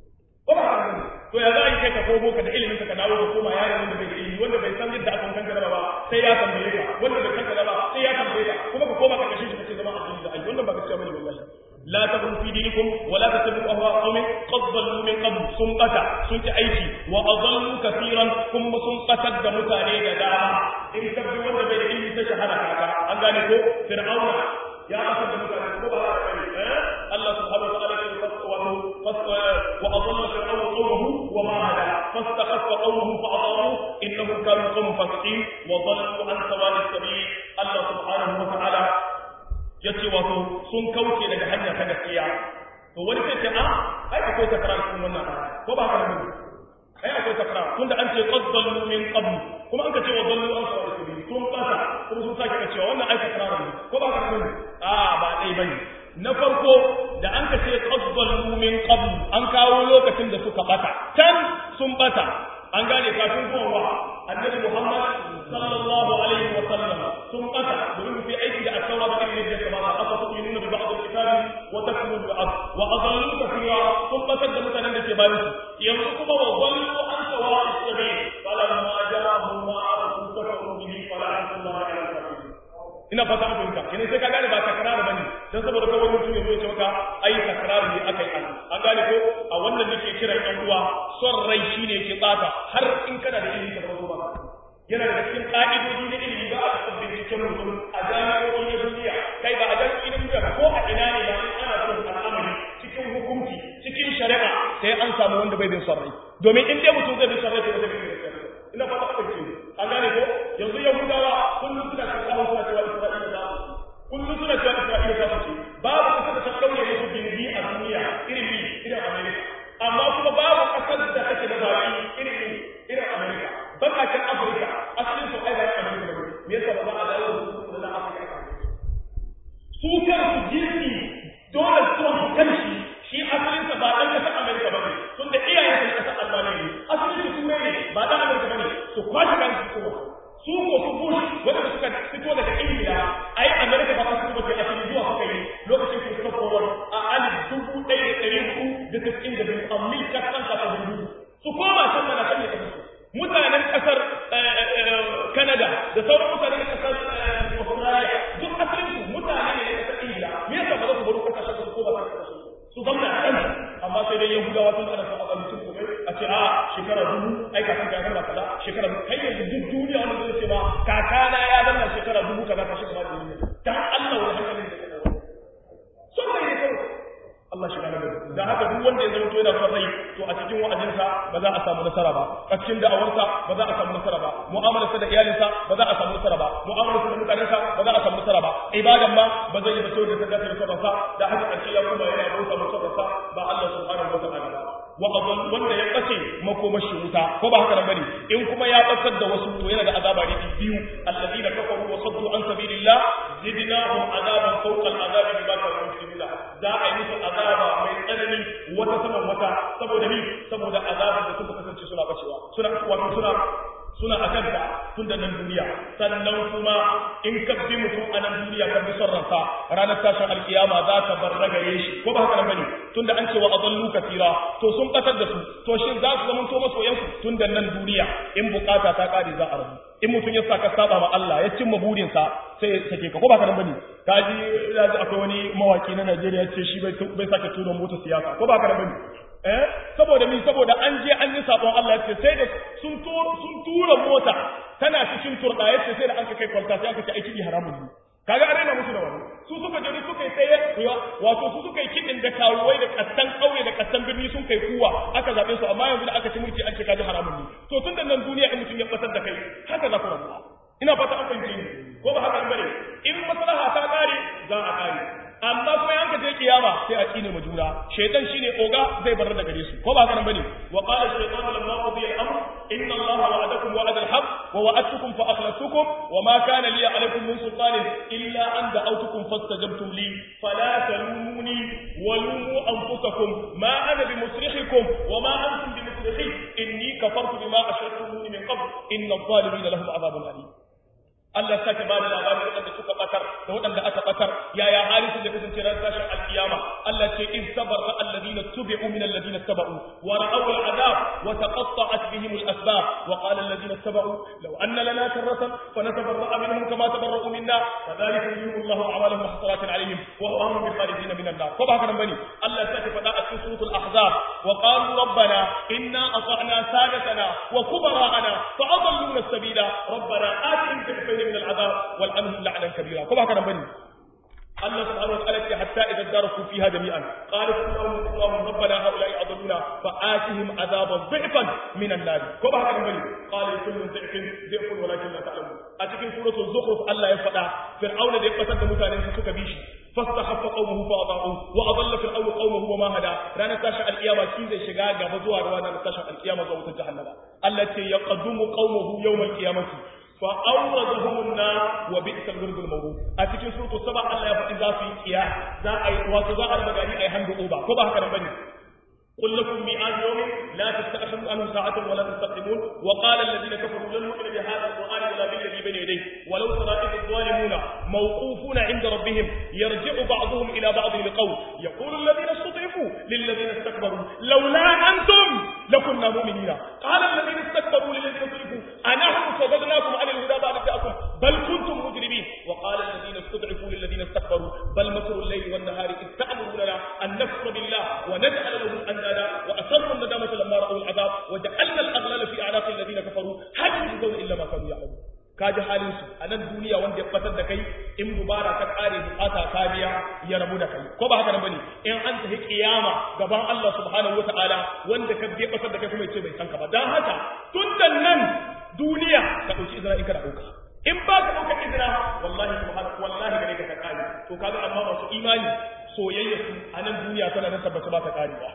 ko ba to ya za a yi kai ka komo ka da ilimin ka dawo ka koma yaron wanda bai da ilimi wanda bai san yadda aka kanka ba sai ya tambaye ka wanda bai kanka ba sai ya tambaye ka kuma ka koma ka kashe shi kace zama addini da ai wannan ba gaskiya bane wallahi لا تكن في دينكم ولا تتبعوا اهواء قوم قد ضلوا من قبل sun bata sun ci aiki wa adallu kaseeran kuma sun qatar da mutane da dama in ka bi wanda bai da ilimi ta shahada kaka an gane ko fir'auna ya qatar da mutane ko ba haka bane eh Allah subhanahu wa ta'ala ya fasa wa adalla fir'auna qawmuhu wa ma hada fastakhaffa qawmuhu fa adaru innahum kanu qawman fasiqin wa dallu an sawa'i sabil Allah subhanahu wa ta'ala yace wato sun kauce daga hanya ta gaskiya to wani sai ce a ai akwai takrar cikin wannan aya ko ba haka ne ai akwai takrar tunda an ce qad dallu min qabl kuma an ka ce wa dallu an sawa sabil sun kasa kuma sun sake cewa wannan ai takrar ne ko ba haka ne a ba dai bane na farko da an ka ce qad dallu min qabl an kawo lokacin da suka bata can sun bata an gane kafin zuwa annabi Muhammad sallallahu alaihi wa sallam sun kasa domin fi aiki da asawa da irin yadda kamata aka su nuna bi ba'd al-kitabi wa takfuru bi ba'd wa adallu kathira sun kasar da mutanen da ke bayan su yanzu kuma wa dallu an sawa as-sabil fala ma jarahum ma arafu kafaru bihi fala Allah ala al-kafirin ina fata an fahimta kenan sai ka gane ba takrar bane dan saboda kawai mutum ya zo ya ce maka ai takrar ne akai an an gane ko a wannan nake kiran ɗan uwa son rai shine ke tsata har in kana da ilimi ka zo ba yana da cikin ƙa'idodi na ilimi ba a taɓa binciken mutum a jami'o'i na duniya kai ba a jami'o'i na duniya ko a ina ne ba in ana son al'amari cikin hukunci cikin shari'a sai an samu wanda bai bin son rai domin in dai mutum zai bin son rai to zai bin gaskiya ina fata a ce an gane ko yanzu yahudawa kullum suna cikin kawo suna cewa isra'ila za su kullum suna cewa isra'ila za su ce babu kasar da ta kauye musu gindi a duniya irin ni irin amerika amma kuma babu kasar da take da baki irin ni irin amerika bakakin afirka asalin su ai ba ya amerika ba me yasa ba za a dawo da su na afirka su kansu jinsi dole trump kanshi shi asalin sa ba dan kasar amerika ba ne tunda iyayen sa kasar albania ne asalin su turai ne ba mil kasan ka hudu su koma can mana kan ne kasar mutanen kasar Canada da sauran mutanen kasar Australia duk asalin su mutane ne na kasar Ingila me yasa ba za su baro kasashen su ko ba su su zamna a kan amma sai dai Yahudawa sun ana son a mutum kuma a ce a shekara dubu ai kakan ka zama kaza shekara dubu kai yanzu duk duniya wanda zai ce ma kakana ya zama shekara dubu kaza ka shiga ba da duniya dan Allah wani hankalin da kana sun bai ne kawai Allah shi gane da da haka duk wanda ya zama to yana son rai to a cikin wa'azinsa ba za a samu nasara ba a cikin da'awarsa ba za a samu nasara ba mu'amalarsa da iyalinsa ba za a samu nasara ba mu'amalarsa da mutanensa ba za a samu nasara ba ibadan ma ba zai yi ba saboda ta dace da sabonsa da haka ƙarshe ya kuma yana bauta masa sabonsa ba Allah subhanahu wa ta'ala ba wa adall wanda ya bace makomashi wuta ko ba haka nan bane in kuma ya batar da wasu to yana da azaba ne biyu alladina kafaru wa saddu an sabilillah zidnahum azaban fawqa al'azab bima kanu yusibuna za a yi musu azaba mai tsanani wata saman wata saboda ni saboda azaban da suka kasance suna bacewa suna wato suna suna a kanta tun da nan duniya sannan kuma in ka bi mutum a nan duniya ka bi son ransa ranar tashin alkiyama za ka bar ragaye shi ko ba haka nan bane tun da an ce wa adallu kasira to sun batar da su to shin za su zama to masoyan su tun da nan duniya in bukata ta kare za a rabu in mutum ya saka saba ma Allah ya cimma burinsa sai ya sake ka ko ba haka nan bane kaji ina ji akwai wani mawaki na Najeriya ce shi bai bai sake tura mota siyasa ko ba haka nan bane eh saboda min saboda an je an yi sabon Allah ce sai da sun sun tura mota tana cikin turda yace sai da an kai kwalta sai aka ce ai kidi haramun ne kaga an raina musu da wani su suka je suka yi sai wato su suka yi kidin da kawuwai da kastan kauye da kastan birni sun kai kuwa aka zabe su amma yanzu da aka ci mulki an ce kaji haramun ne to tun da nan duniya in mutum ya batar da kai haka za ku rabu ina fata an fahimce ni ko ba haka bane in maslaha ta kare za a kare amma kuma yanka je kiyama sai a tsine ma juna shaytan shine oga zai bar da gare su ko ba haka nan bane wa qala shaytanu lamma qudiya al-amr inna allaha wa'adakum wa'ada al-haqq wa wa'adtukum fa akhlaftukum wa ma kana li alaykum min sultanin illa an da'awtukum fastajabtum li fala talumuni wa lumu anfusakum ma ana bimusrikhikum wa ma antum bimusrikhi inni kafartu bima ashraktumuni min qabl inna adh-dhalimina lahum 'adhabun alim Allah ya sake bada labarin waɗanda suka batar da waɗanda aka batar yaya halisu da kasance ran tashin alkiyama Allah ce in sabarra alladhina tubi'u min alladhina tabau wa ra'aw al'adab wa taqatta'at bihim al-asbab wa qala alladhina tabau law anna lana karratan fa natabarra'a minhum kama tabarra'u minna kadhalika yuridu Allahu a'malahum hasaratin 'alayhim wa hum bi khalidin min an-nar ko ba haka nan bane Allah ya sake faɗa a cikin suratul ahzab wa qalu rabbana inna ata'na sadatana wa kubara'ana fa adalluna as-sabila rabbana atihim fil من العذاب والعنهم لعنا كبيرا كما كان بني الله سبحانه وتعالى حتى إذا اداركوا فيها جميعا قالوا اللهم اللهم ربنا هؤلاء أضلونا فآتهم عذابا ضعفا من النار كما كان بني قال لكل ضعف ضعف ولكن لا تعلمون أتكن سورة الزخرف الله يفدع فرعون ذي قتل متانين سكا بيشي فاستخف قومه فأضاعوه وأضل فرعون قومه وما هدى رانا تاشا القيامة كيزي شغا غبزوا روانا تاشا القيامة زوجة جهنم التي يقدم قومه يوم القيامة فأوردهم النار وبئس الورد المورود أتكين سورة السبع الله يفتح ذا في إياه ذا أي واتذا المغاني أي هند أوبا كبا هكذا بني قل لكم ميعاد يوم لا تستأخروا عنه ساعة ولا تستقدمون وقال الذين كفروا لن نؤمن بهذا القرآن ولا بالذي بين يديه ولو ترى إذ الظالمون موقوفون عند ربهم يرجع بعضهم إلى بعض القول يقول الذين استضعفوا للذين استكبروا لولا أنتم لكنا مؤمنين قال الذين استكبروا للذين استضعفوا أنحن صددناكم عن الهدى بعد جاءكم بل كنتم مجرمين وقال الذين استضعفوا للذين استكبروا بل مكر الليل والنهار إذ تأمروننا أن نكفر بالله ونجعل له أندادا وأسروا الندامة لما رأوا العذاب وجعلنا الأغلال في أعناق الذين كفروا هل يجزون إلا ما كانوا يعملون kaji halin su a nan duniya wanda ya batar da kai in dubara ka kare bukata ka biya ya rabu da kai ko ba haka nan bane in an tafi kiyama gaban Allah subhanahu wataala wanda ka biya batar da kai kuma yace bai san ka ba dan haka tun da nan duniya ka dauki izra in ka dauka in ba ka dauka izra wallahi subhanahu wallahi gare ka ka kare to kaga amma masu imani soyayya su a nan duniya tana nan tabbata ba ta karewa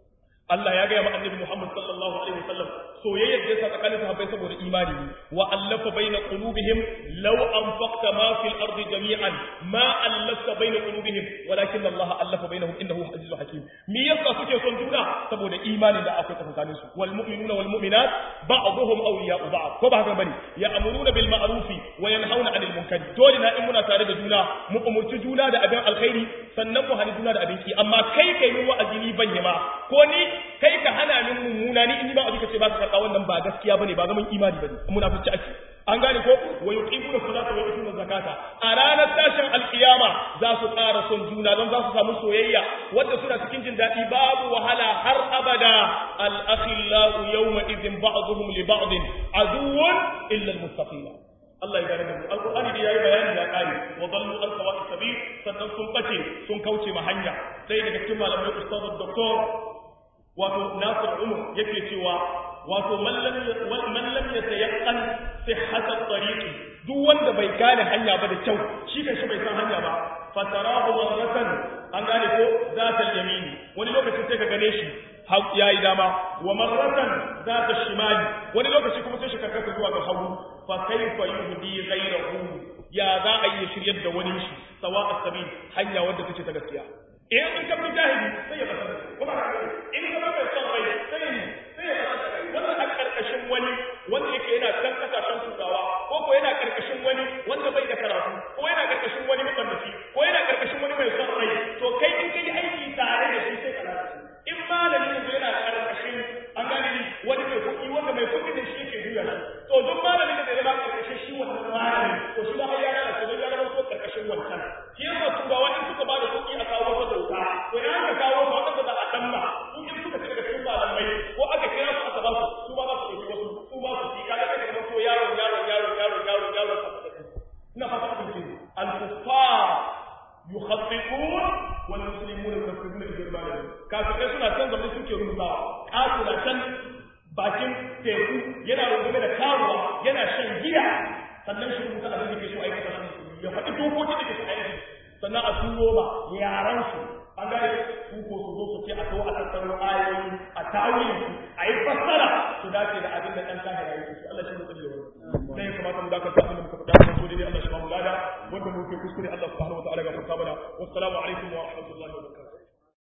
Allah ya gaya ma annabi Muhammad sallallahu alaihi wasallam soyayyar da yasa tsakanin sahabbai saboda imani ne wa allafa baina qulubihim law anfaqta ma fil ardi jami'an ma allafta baina qulubihim walakin Allah allafa bainahum innahu azizun hakim me yasa suke son juna saboda imani da akwai tsakanin su wal mu'minuna wal mu'minat ba'dhum awliya'u ba'd ko ba haka bane ya'muruna bil ma'ruf wa yanhauna 'anil munkar dole na in muna tare da juna mu umurci juna da abin alkhairi sannan mu hani juna da abin ki amma kai kai mu wa'azi ni ban ma ko ni kai ka hana min mummuna ni in ba abin ka ce ba ka karɓa wannan ba gaskiya bane ba zaman imani bane munafici ake an gane ko wa yuqimuna salata wa yutuna zakata a ranar tashin alkiyama za su ƙara son juna don za su samu soyayya wanda suna cikin jin daɗi babu wahala har abada al akhillau yawma idhin ba'dhum li ba'd aduwwun illa al muttaqin Allah ya gane mu alqur'ani da yayi bayani ya kare wa dallu an sawa'i sabil sannan sun bace sun kauce ma hanya sai daga cikin malamai ustaz doktor wato Nasir Umar yake cewa wato man lam man lam yatayaqqan sihhat at-tariq duk wanda bai gane hanya ba da kyau shi kan shi bai san hanya ba fatarahu marratan an gane ko zatal yamini wani lokaci sai ka gane shi yayi dama wa marratan zata shimali wani lokaci kuma sai shi karkata zuwa ga hagu fa kaifa yuhdi ghayrahu ya za a yi shiryar da wani shi sawa as-sabil hanya wadda take ta gaskiya in in ka fi jahili sai ya fasa kuma in ka bai son rai sai ya sai ya fasa wannan a karkashin wani wanda yake yana can kasashen turawa ko ko yana karkashin wani wanda bai da karatu ko yana karkashin wani mabandaci ko yana karkashin wani mai son rai to kai in kai aiki tare da shi sai ka lalace in malami yanzu yana karkashin an gane ni wani mai kuɗi wanda mai kuɗi da shi yake juya shi to duk malamin da zai zama karkashin shi wannan malami to shi ba ya lalace don ya zama ko karkashin wancan shi yasa turawa in suka ba da kuɗi a kawo wata doka to idan aka kawo ba wanda za a damma su in suka ci daga cikin malamai ko aka kira su aka ba su su ba za su ɗauki wasu su ba su ci kaga kai kamar to yaron yaron yaron yaron yaron yaron ina fata ku ce al-kuffar yukhaffifun wal muslimuna yukaffifuna bi malihim kafirai suna can zaune suke rubutawa kasula can bakin teku yana rungume da karuwa yana shan giya sannan shi rubuta abin da ke so aikata shi ya faɗi dokokin da ke so aikata sannan a turo ba yaran su an gane su ko su zo su ce a to a tattaro ayoyi a tawili a yi fassara su dace da abin da ɗan kahira yake su Allah shi ne tsalle wannan sai ya kamata mu dakata abin da muka faɗa mun so dai Allah shi ba mu lada wanda muke kuskure Allah subhanahu wa ta'ala ga farka mana wassalamu alaikum wa rahmatullahi wa barakatuh